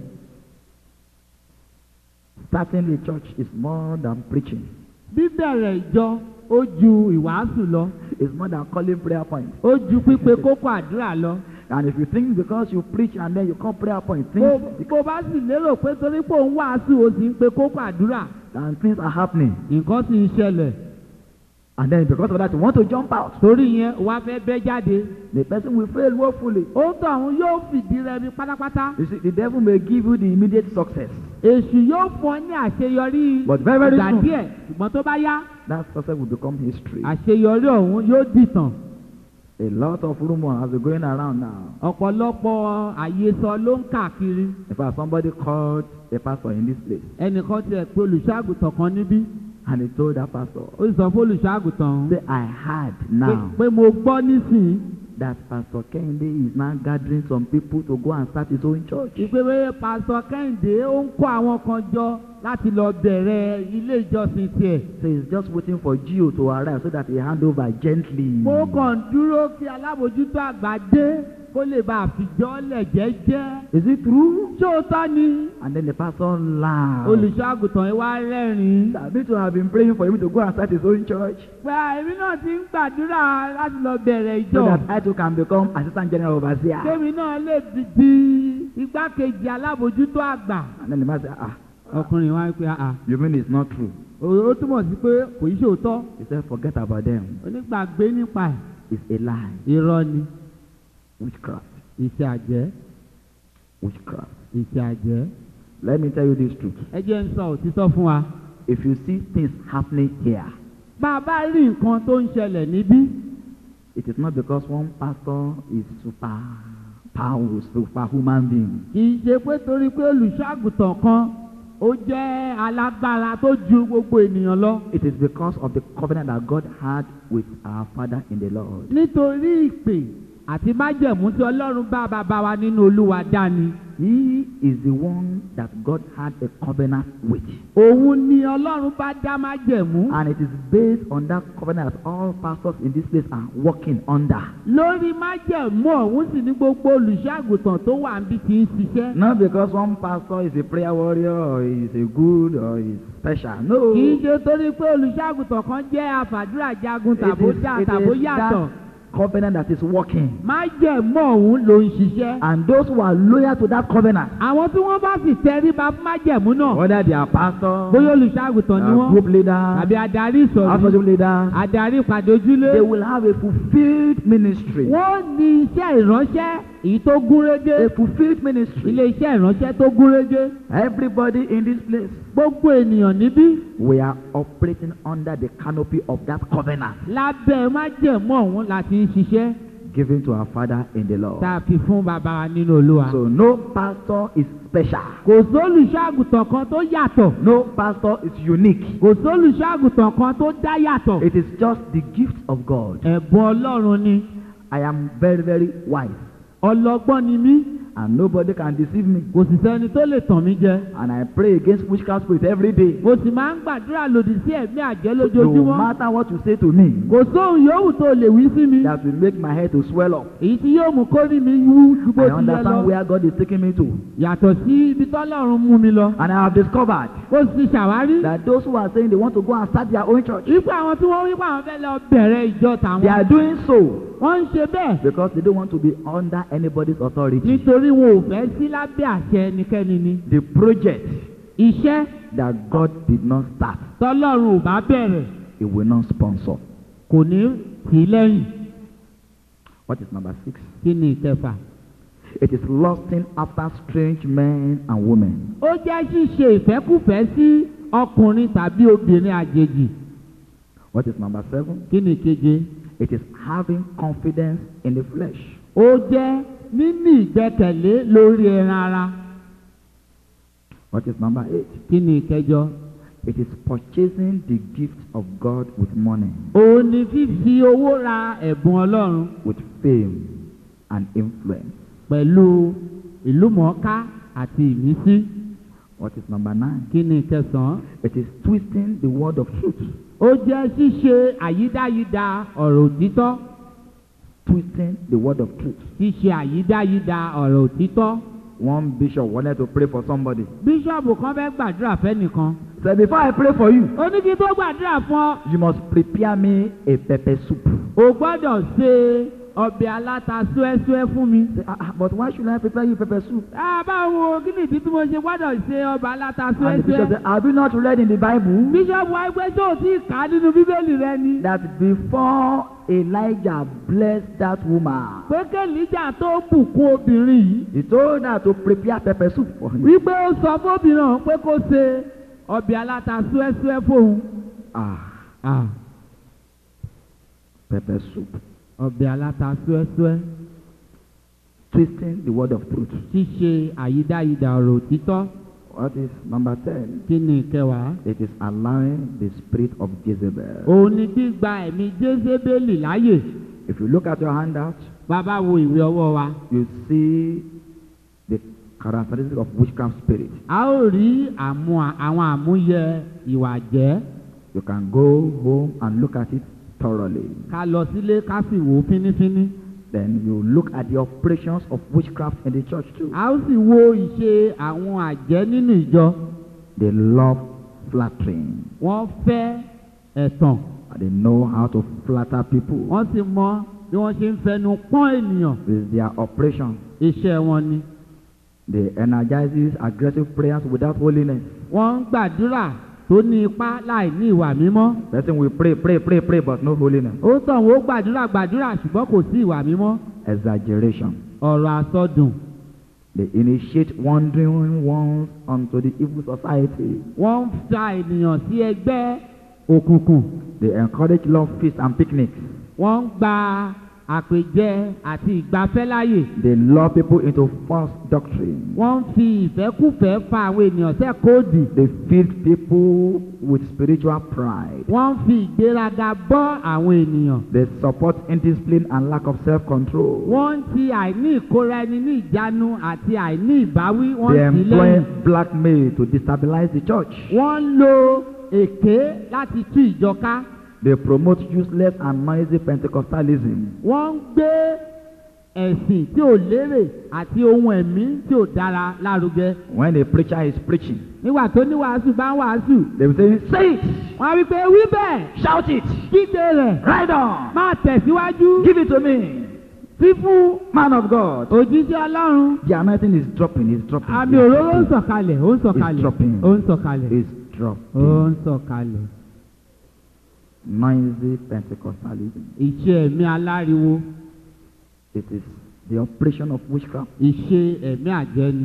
Starting a church is more than preaching. bíbẹ̀rẹ̀ ìjọ ó ju ìwàásù lọ It's more than calling prayer points. ó ju pípe kókó àdúrà lọ. And if you think because you preach and then you call prayer points, bó things, bó bá sì lérò pé torí pé òun wàásù ó sì ń pe kókó àdúrà and things are happening. nǹkan sì ń ṣẹlẹ̀ And then because of that, you want to jump out. torí yẹn wàá fẹ́ bẹ́ jáde The person will fail woefully. ó tọ̀ òun yóò fìdí rẹmi pátápátá You see, the devil may give you the immediate success. èṣù yóò fún ọ ní àṣeyọrí But very, very ìgbà soon. díẹ̀ ṣùgbọ́n tó bá yá That success will become history. àṣeyọrí ọ̀hún yóò dìtàn A lot of rumors has been going around now. ọ̀pọ̀lọpọ̀ àyesọ ló ń káàkiri In fact, somebody called a pastor in this place ẹnìkan tiẹ̀ pé olùṣọ́àgùtàn kan níbí and he told that pastor, ó sì sọ fún olùṣọ́àgùtàn ọ̀hún Say, I heard pé- now pé mo gbọ́ nísìnyí that Pastor Kende is now gathering some people to go and start his own church. ìpèwé pásọ kẹ́hìndé ó ń kó àwọn kan jọ láti lọ bẹ̀rẹ̀ ilé ìjọsìn tiẹ̀. So he's just waiting for Gio to arrive so that he hand over gently. mo kàn ń dúró kí alábòjútó àgbà dé kó lè bá àfijọ́ lẹ̀ jẹ́jẹ́. Is it true? ṣé o tọ́ ni And then the pastor laughed. olùṣọ́ àgùntàn yìí wá rẹ́rìn-ín. David to have been praying for him to go and start his own church pé èmi náà ti ń gbàdúrà láti lọ bẹ̀rẹ̀ so ìjọ. that I too can become assistant general overseer. kémi náà lè di- di igbákejì alábòjútó àgbà. And then the man said, ah, ọkùnrin wa pé àà you mean it's not true? ó túmọ̀ sí pé kò í ṣòótọ́ He said, forget about them. onígbàgbé nípa ẹ̀ It's a lie. irọ́ ni Witchcraft. iṣẹ́ àjẹ́ Witchcraft. iṣẹ́ àjẹ́. Let me tell you this truth. ẹ jẹ́ ń sọ òtítọ́ fún wa. If you see things happening here, bá a bá rí nǹkan tó ń ṣẹlẹ̀ níbí it is not because one pastor is super powerful, superhuman being. kì í ṣe pé torí pé olùṣọ́àgùtàn kan ó jẹ́ alágbára tó ju gbogbo ènìyàn lọ. It is because of the covenant that God had with our Father in the Lord. nítorí ìpè àti májẹ̀mú tí ọlọ́run bá bàbá wa nínú olúwa dání. He is the one that God had a covenant with. òun ni ọlọ́run bá dá májẹ̀mú. And it is based on that covenant that all pastors in this place are working under. lórí májẹ̀mú ọ̀hún sì ní gbogbo olùṣọ́àgùtàn tó wà níbi tí ń ṣiṣẹ́. Not because one pastor is a prayer warrior or is a good or is special. No. kì í ṣe torí pé olùṣọ́àgùtàn kan jẹ́ àfàdúrà jagun It tàbó is, dá it tàbó is yàtọ̀. that covenant that is working. májẹ̀mú ọ̀hún ló ń ṣiṣẹ́. And those who are loyal to that covenant, àwọn tí wọ́n bá sì tẹríba fún májẹ̀mú náà whether they are pastors, bóyá olùṣàgùtàn ni uh, wọ́n group leaders, àbí adarí ìsọ̀rí associate leaders, adarí ìpàdé ojúlé they will have a fulfilled ministry. wọ́n ní iṣẹ́ ìránṣẹ́ èyí tó gúnrégé A fulfilled ministry. ilé iṣẹ́ ìránṣẹ́ tó gúnrégé Everybody in this place, gbogbo ènìyàn níbí we are operating under the canopy of that covenant lábẹ́ májẹ̀mú ọ̀hún láti ń ṣiṣẹ́ given to our Father in the Lord. tá a fi fún bàbá wa nínú olúwa. So no pastor is special. kò sólùṣàgùtàn kan tó yàtọ̀ No pastor is unique. kò sólùṣàgùtàn kan tó dá yàtọ̀ It is just the gift of God. ẹ̀bùn ọlọ́run ni I am very, very wise, ọlọ́gbọ́n ni mí and nobody can deceive me. kò sì sẹ́ni tó lè tàn mí jẹ. And I pray against witchcraft spirit every day. mo sì máa ń gbàdúrà lòdì sí ẹ̀mí àjẹ́ No lójoojúmọ́. matter what you say to me, kò sóhun yòówù tó lè wí sí mi. that will make my head to swell up. èyí tí yóò mú kórì mi wú ju bó I ti yẹ understand lọ. where God is taking me to. yàtọ̀ sí ibi tọ́lọ́run mú mi lọ. And I have discovered ó sì ṣàwárí. that those who are saying they want to go and start their own church, wípé àwọn tí wọ́n wípé àwọn fẹ́ lọ bẹ̀rẹ̀ ìjọ they tàwọn. are doing so wọ́n ń ṣe bẹ́ẹ̀ because they don't want to be under anybody's authority. nítorí wọn ò fẹ́ sí lábẹ́ àṣẹ ẹnikẹ́ni ni. The project iṣẹ́ that God did not start, tọ́lọ́run ò bá bẹ̀rẹ̀ He will not sponsor. kò ní tì í lẹ́yìn. What is number six? kí ni ìkẹfà? It is lusting after strange men and women. ó jẹ́ ṣíṣe ìfẹ́kùfẹ́ sí ọkùnrin tàbí obìnrin àjèjì. What is number seven? kí ni ìkeje? It is having confidence in the flesh. ó jẹ́ níní ìgbẹ́kẹ̀lé lórí ẹran ara. What is number eight? kí ni ìkẹjọ? It is purchasing the gift of God with money, òun ni fífi owó ra ẹ̀bùn ọlọ́run with fame and influence. pẹ̀lú ìlúmọ̀ọ́ká àti ìmísí. What is number nine? kí ni ìkẹsàn-án? It is twisting the word of truth. ó jẹ́ ṣíṣe àyídáyídá ọ̀rọ̀ òtítọ́. Twisting the word of truth. ṣíṣe àyídáyídá ọ̀rọ̀ òtítọ́. One bishop wanted to pray for somebody. bíṣọ̀bù kan fẹ́ gbàdúrà fẹ́nìkan. Said, Before I pray for you, ó ní kí tó gbàdúrà fún ọ. you must prepare me a pepper soup. o gbọ́dọ̀ ṣe ọbẹ̀ aláta súẹ́súẹ́ fún mi. Say, ah, ah, but why should I prepare you pepper soup? Ah, báwo kí ni ìdí tí mo ṣe gbọ́dọ̀ ṣe ọbẹ̀ aláta And the bishop súẹ́súẹ́? said, Have you not read in the Bible bíṣọ̀bù ẹgbẹ́ tó ti kà á nínú bíbélì rẹ ni. that before Elijah blessed that woman, pé kẹ́líjà tó bùkún obìnrin yìí. he told her to prepare pepper soup for him? wípé ó sọ fóbìnrin ọ̀hún pé kó ṣe ọbẹ̀ aláta súẹ́súẹ́ fóun. Ah, Ah, pepper soup. ọbẹ̀ aláta súẹ́súẹ́. Twisting the word of truth. ṣíṣe àyídáyídá ọ̀rọ̀ òtítọ́. What is number 10? kí ni ìkẹwàá? It is allowing the spirit of Jezebel. òun ni gbígba ẹ̀mí jésébélì láàyè. If you look at your handout, bàbá wo ìwé ọwọ́ wa you see the characteristics of witchcraft spirit. a ó rí àmú àwọn àmúyẹ ìwà jẹ́ You can go home and look at it thoroughly. ká lọ sílé ká sì wò ó fínífíní Then you look at the operations of witchcraft in the church too. a ó sì wo ìṣe àwọn àjẹ́ nínú ìjọ They love flattering. wọ́n fẹ́ ẹ̀tàn And they know how to flatter people. wọ́n sì mọ bí wọ́n ṣe ń fẹnu pọ́n ènìyàn With their operation, iṣẹ́ wọn ni they energizes aggressive prayers without holiness. wọ́n ń gbàdúrà tó ní ipá láì ní ìwà mímọ́ Person will pray, pray, pray, pray, but no holiness. ó tàn wọ́n gbàdúrà gbàdúrà ṣùgbọ́n kò sí ìwà mímọ́ Exaggeration. ọ̀rọ̀ àsọdùn They initiate wandering ones onto the evil society. wọ́n ń fa ènìyàn sí ẹgbẹ́ òkùnkùn They encourage love feasts and picnics. wọ́n ń gba àpèjẹ àti ìgbafẹ́ láàyè They lure people into false doctrine. wọ́n ń fi ìfẹ́kùfẹ́ fa àwọn ènìyàn sẹ́kọ̀ọ́dì They feed people with spiritual pride. wọ́n ń fi ìgbéraga bọ́ àwọn ènìyàn They support indiscipline and lack of self-control. wọ́n ń ti àìní ìkóra ẹni ní ìjánu àti àìní ìbáwí wọ́n They ń tì í employ lẹ́yìn blackmail to destabilize the church. wọ́n ń lo èké láti tú ìjọ ká They promote useless and noisy Pentecostalism. wọ́n ń gbé ẹ̀sìn tí ò lérè àti ohun ẹ̀mí tí ò dára lárugẹ When a preacher is preaching, nígbà tó ní wàásù bá ń wàásù they will say, Say it! wọ́n á wí pé wí bẹ́ẹ̀ Shout it! kígbe rẹ̀ Ride on! máa tẹ̀síwájú Give it to me! fífún Man of God! òjíṣẹ́ ọlọ́run The anointing is dropping, is dropping. àmì is òróró ń dropping, sọ̀kalẹ̀ ó ń sọ̀kalẹ̀ dropping. ó ń sọ̀kalẹ̀ Is ó dropping. ń sọ̀kalẹ̀ Noisy Pentecostalism. ìṣe ẹ̀mí aláriwo It is the operation of witchcraft. ìṣe ẹ̀mí àjẹni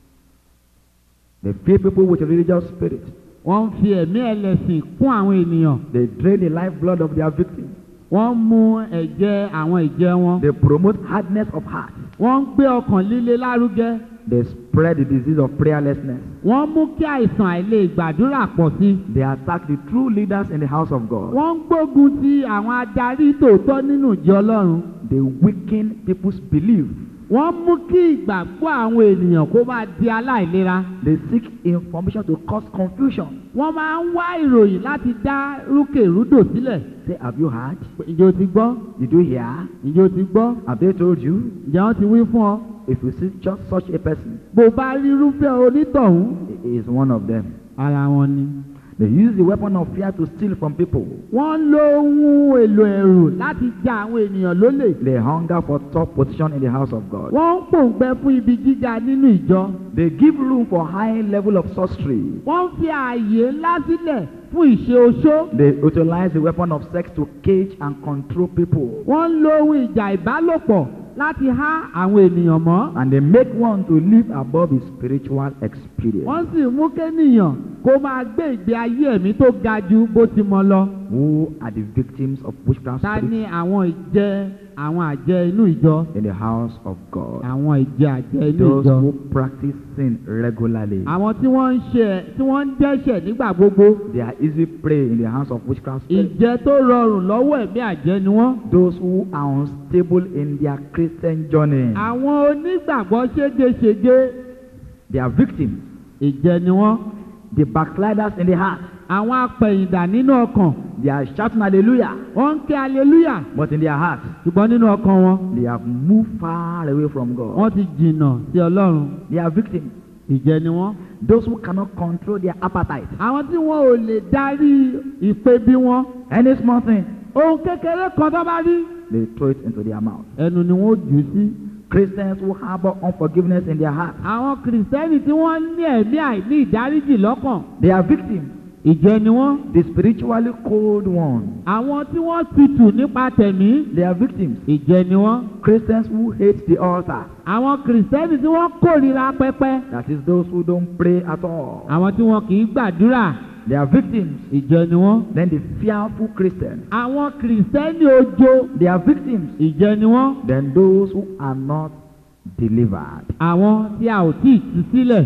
They fill people with religious spirit. wọ́n ń fi ẹ̀mí ẹlẹ́sìn kún àwọn ènìyàn They drain the lifeblood of their victims. wọ́n ń mu ẹ̀jẹ̀ àwọn ìjẹ wọn They promote hardness of heart. wọ́n ń gbé ọkàn líle lárugẹ They spread the disease of prayerlessness. wọ́n mú kí àìsàn àìlè gbàdúrà pọ̀ sí i They attack the true leaders in the house of God. wọ́n ń gbógun ti àwọn adarí tòótọ́ nínú ìjọ ọlọ́run They weaken people's belief. wọ́n mú kí ìgbàgbọ́ àwọn ènìyàn kó máa di aláìlera They seek information to cause confusion. wọ́n máa ń wá ìròyìn láti dá rúkèrúdò sílẹ̀ Say, have you heard? ìjọ ti gbọ́ Did you hear? ìjọ ti gbọ́ Have they told you? ǹjẹ́ wọ́n ti wí fún ọ If you see just such a person, bó bá rí irúfẹ́ onítọ̀hún he is one of them. ara wọn ni. They use the weapon of fear to steal from people. wọ́n ń lo ohun èlò ẹ̀rù láti ja àwọn ènìyàn lólè. They hunger for top position in the house of God. wọ́n ń pòǹgbẹ fún ibi gíga nínú ìjọ. They give room for high level of sorcery. wọ́n ń fi ààyè ńlá sílẹ̀ fún ìṣe oṣó. They utilize the weapon of sex to cage and control people. wọ́n ń lo ohun ìjà ìbálòpọ̀ láti há àwọn ènìyàn mọ́. And they make one to live above his spiritual experience. wọ́n sì mú kéènìyàn kó máa gbé ìgbé ayé ẹ̀mí tó ga ju bó ti mọ lọ. Who are the victims of witchcraft ta ni spirits àwọn ìjẹ àwọn àjẹ inú ìjọ. in the house of God? àwọn ìjẹ àjẹ inú Those ìjọ. who practice sin regularly. àwọn tí wọ́n ń ṣe tí wọ́n ń dẹ́ṣẹ̀ nígbà gbogbo. They are easy prey in the hands of witchcraft spirits. ìjẹ tó rọrùn lọ́wọ́ ẹ̀mí àjẹ́ ni wọ́n. Those who are unstable in their Christian journey. àwọn onígbàgbọ́ ségesège They are victims. ìjẹ ni wọ́n. The backsliders in the heart. àwọn apẹ̀yìndà nínú ọkàn They are shouting hallelujah. wọ́n ń ké aleluya But in their heart, ṣùgbọ́n nínú ọkàn wọn they have moved far away from God. wọ́n ti jìnnà sí ọlọ́run They are victims. ìjẹ ni wọ́n. Those who cannot control their appetite. àwọn tí wọn ò lè darí ìpèbí wọn Any small thing, ohun kékeré kan tó bá rí they throw it into their mouth. ẹnu ni wọn ó jù ú sí. Christians who harbor unforgiveness in their heart. àwọn kìrìsìtẹ́nì tí wọ́n ní ẹ̀mí àìní ìdáríjì lọ́kàn They are victims. ìjẹ ni wọ́n. The spiritually cold ones. àwọn tí wọ́n tutù nípa tẹ̀mí They are victims. ìjẹ ni wọ́n. Christians who hate the altar. àwọn kìrìsìtẹ́nì tí wọ́n kórìíra pẹpẹ That is those who don't pray at all. àwọn tí wọn kì í gbàdúrà They are victims. ìjẹ ni wọ́n. Then the fearful Christians. àwọn kìrìsìtẹ́nì ojo They are victims. ìjẹ ni wọ́n. Then those who are not delivered. àwọn tí a ò tí ì tú sílẹ̀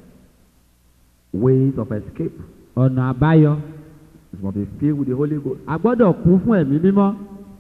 Ways of escape. ọ̀nà àbáyọ It must be filled with the Holy Ghost. a gbọ́dọ̀ kún fún ẹ̀mí mímọ́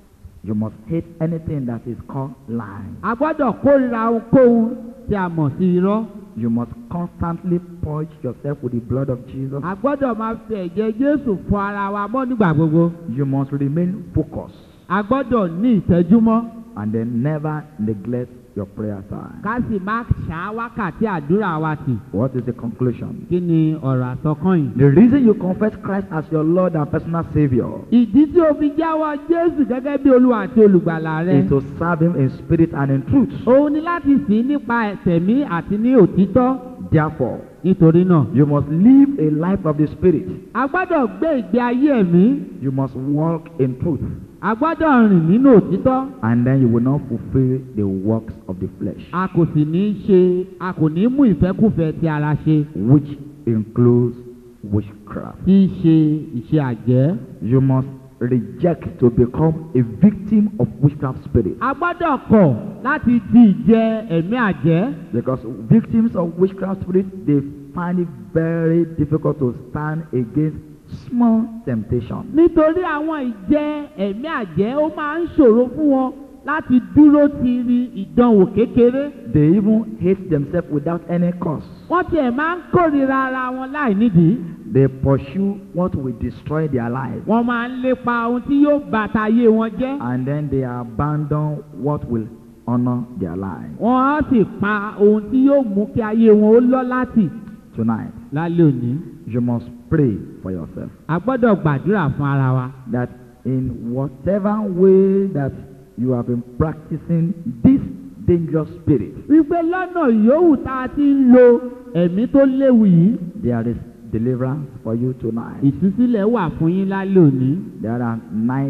You must hate anything that is called lying. a gbọ́dọ̀ kórìíra ohunkóhun tí a mọ̀ sí irọ́. You must constantly purge yourself with the blood of Jesus. a gbọ́dọ̀ máa fi ẹ̀jẹ̀ Jésù fọ ara wa mọ́ nígbà gbogbo. You must remain focused a gbọ́dọ̀ ní ìtẹ́júmọ́ and then never neglect your prayer time. ká sì má ṣá wákàtí àdúrà wa tì. What is the conclusion? kí ni ọ̀rọ̀ àsọkàn yìí. The reason you confess Christ as your Lord and personal Savior ìdí tí o fi jáwọ́ Jésù gẹ́gẹ́ bí Olúwa àti olùgbàlà rẹ. is to serve Him in spirit and in truth. òun ni láti sìn ín nípa ẹ̀tẹ̀mí àti ní òtítọ́. Therefore, nítorí náà you must live a life of the Spirit. a gbọ́dọ̀ gbé ìgbé ayé ẹ̀mí. You must walk in truth. a gbọ́dọ̀ rìn nínú òtítọ́. And then you will not fulfill the works of the flesh, a kò sì ní í ṣe a kò ní í mú ìfẹ́kùfẹ́ ti ara ṣe which includes witchcraft. tí í ṣe ìṣe àjẹ́. You must reject to become a victim of witchcraft spirit. a gbọ́dọ̀ kọ̀ láti di ìjẹ ẹ̀mí àjẹ́. Because victims of witchcraft spirit, they find it very difficult to stand against small temptation. nítorí àwọn ìjẹ ẹ̀mí àjẹ́ ó máa ń ṣòro fún wọn láti dúró ti rí ìdánwò kékeré. They even hate themselves without any cause. wọ́n tiẹ̀ máa ń kórìíra ara wọn láì nídìí. They pursue what will destroy their life. wọ́n máa ń lépa ohun tí yóò bàtà ayé wọn jẹ́. And then they abandon what will honor their life. wọ́n á sì pa ohun tí yóò mú kí ayé wọn ó lọ́ láti. Tonight, lálẹ́ òní you must pray for yourself a gbọ́dọ̀ gbàdúrà fún ara wa. that in whatever way that you have been practicing this dangerous spirit, wípé lọ́nà yòówù tá a ti ń lo ẹ̀mí tó léwu yìí there is deliverance for you tonight. ìtúsílẹ̀ wà fún yín lálẹ́ òní. There are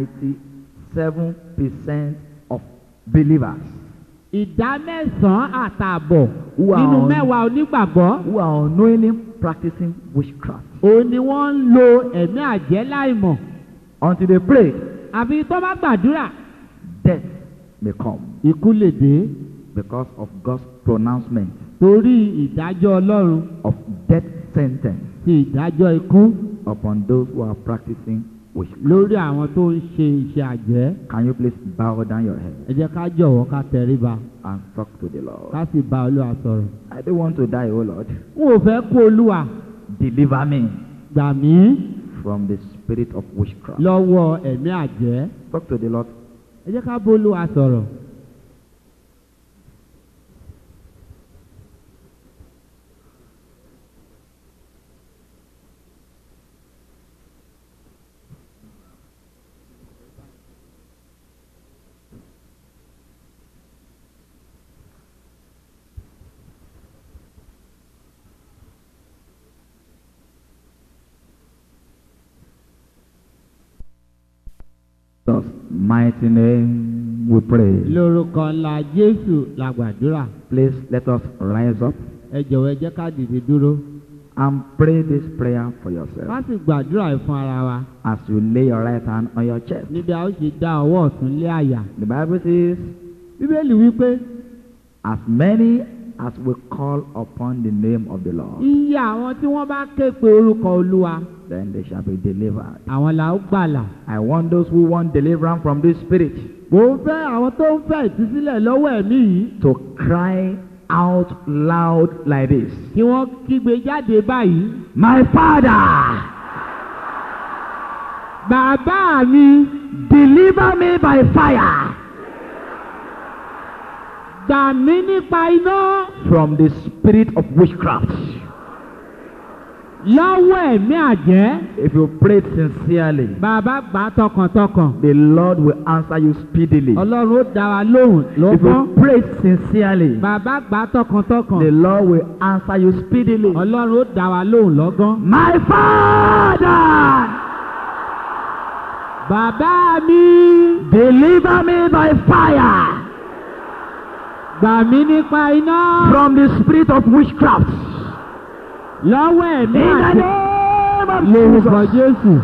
97% of believers ìdá mẹ́sàn-án àtààbọ̀ Who are nínú on- mẹ́wàá onígbàgbọ́ who are unknowingly practicing witchcraft. òun ni wọ́n ń lo ẹ̀mí àjẹ́ láìmọ̀ Until they pray, àfi tó bá gbàdúrà death may come ikú lè dé because of God's pronouncement torí ìdájọ́ ọlọ́run of death sentence ti ìdájọ́ ikú upon those who are practicing witchcraft. lórí àwọn tó ń ṣe iṣẹ́ àjẹ́ Can you please bow down your head ẹ jẹ́ ká jọ̀wọ́ ká tẹríba and talk to the Lord? ká sì bá olúwa sọ̀rọ̀. I don't want to die, oh Lord. n ò fẹ́ kó olúwa Deliver me gbà mí from the spirit of witchcraft. lọ́wọ́ ẹ̀mí àjẹ́ Talk to the Lord. ẹ jẹ́ ká bá olúwa sọ̀rọ̀. Jesus' mighty name we pray. lórúkọ ńlá jésù la gbàdúrà Please let us rise up ẹ jọ̀wọ́ ẹ jẹ́ ká dìde dúró and pray this prayer for ká yourself sì gbàdúrà yìí fún ara wa as you lay your right hand on your chest. níbi a ó ṣe dá ọwọ́ ọ̀tún lé àyà. The Bible says, bíbélì wípé As many as we call upon the name of the Lord, iye àwọn tí wọ́n bá ké pe orúkọ olúwa then they shall be delivered. àwọn là ó gbàlà. I want those who want deliverance from this spirit mò ń fẹ́ àwọn tó ń fẹ́ ìtúsílẹ̀ lọ́wọ́ ẹ̀mí yìí to cry out loud like this kí wọ́n kígbe jáde báyìí. My Father, bàbá mi deliver me by fire gbà mí nípa iná from the spirit of witchcraft. lọ́wọ́ ẹ̀mí àjẹ́. If you pray sincerely, bàbá gbà á tọkàntọkàn. the Lord will answer you speedily. ọlọ́run ó dá wa lóhùn If lọ́gbọ́n. you pray sincerely, bàbá gbà á tọkàntọkàn. the Lord will answer you speedily. ọlọ́run ó dá wa lóhùn lọ́gán. My Father, bàbá mi deliver me by fire gbà mí nípa iná. from the spirit of witchcraft. lọ́wọ́ In ẹ̀mí the àjẹ́. name of lórúkọ Jesus. jésù.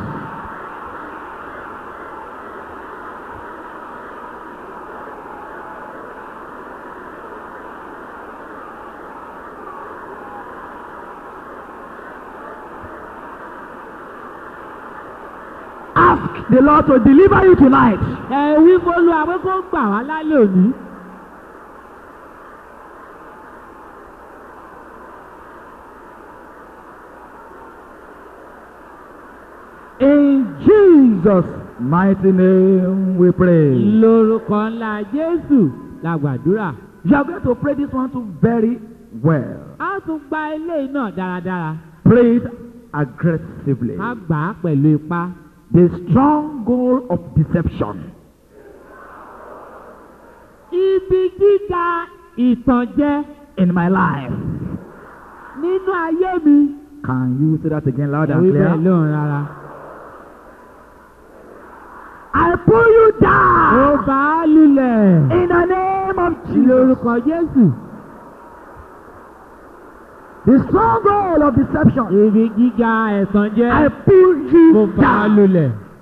Ask the Lord to deliver you tonight. ẹ wí fólú àwọn kó gbà wá lálẹ́ òní. In Jesus' mighty name we pray. lórúkọ ńlá jésù la gbàdúrà. You are going to pray this one too very well. a tún gba eléyìí náà dáradára. Pray it aggressively. a gbà á pẹ̀lú ipá. The stronghold of deception ibi gíga ìtànjẹ in my life. nínú ayé mi. Can you say that again loud ẹ and wí bẹ́ẹ̀ clear? lóhùn rárá. I pull you ó down bá a lulẹ̀. in the name of Jesus. lórúkọ jésù. The stronghold of deception. ibi gíga ẹ̀tànjẹ. I pull ó you bá a down lulẹ̀.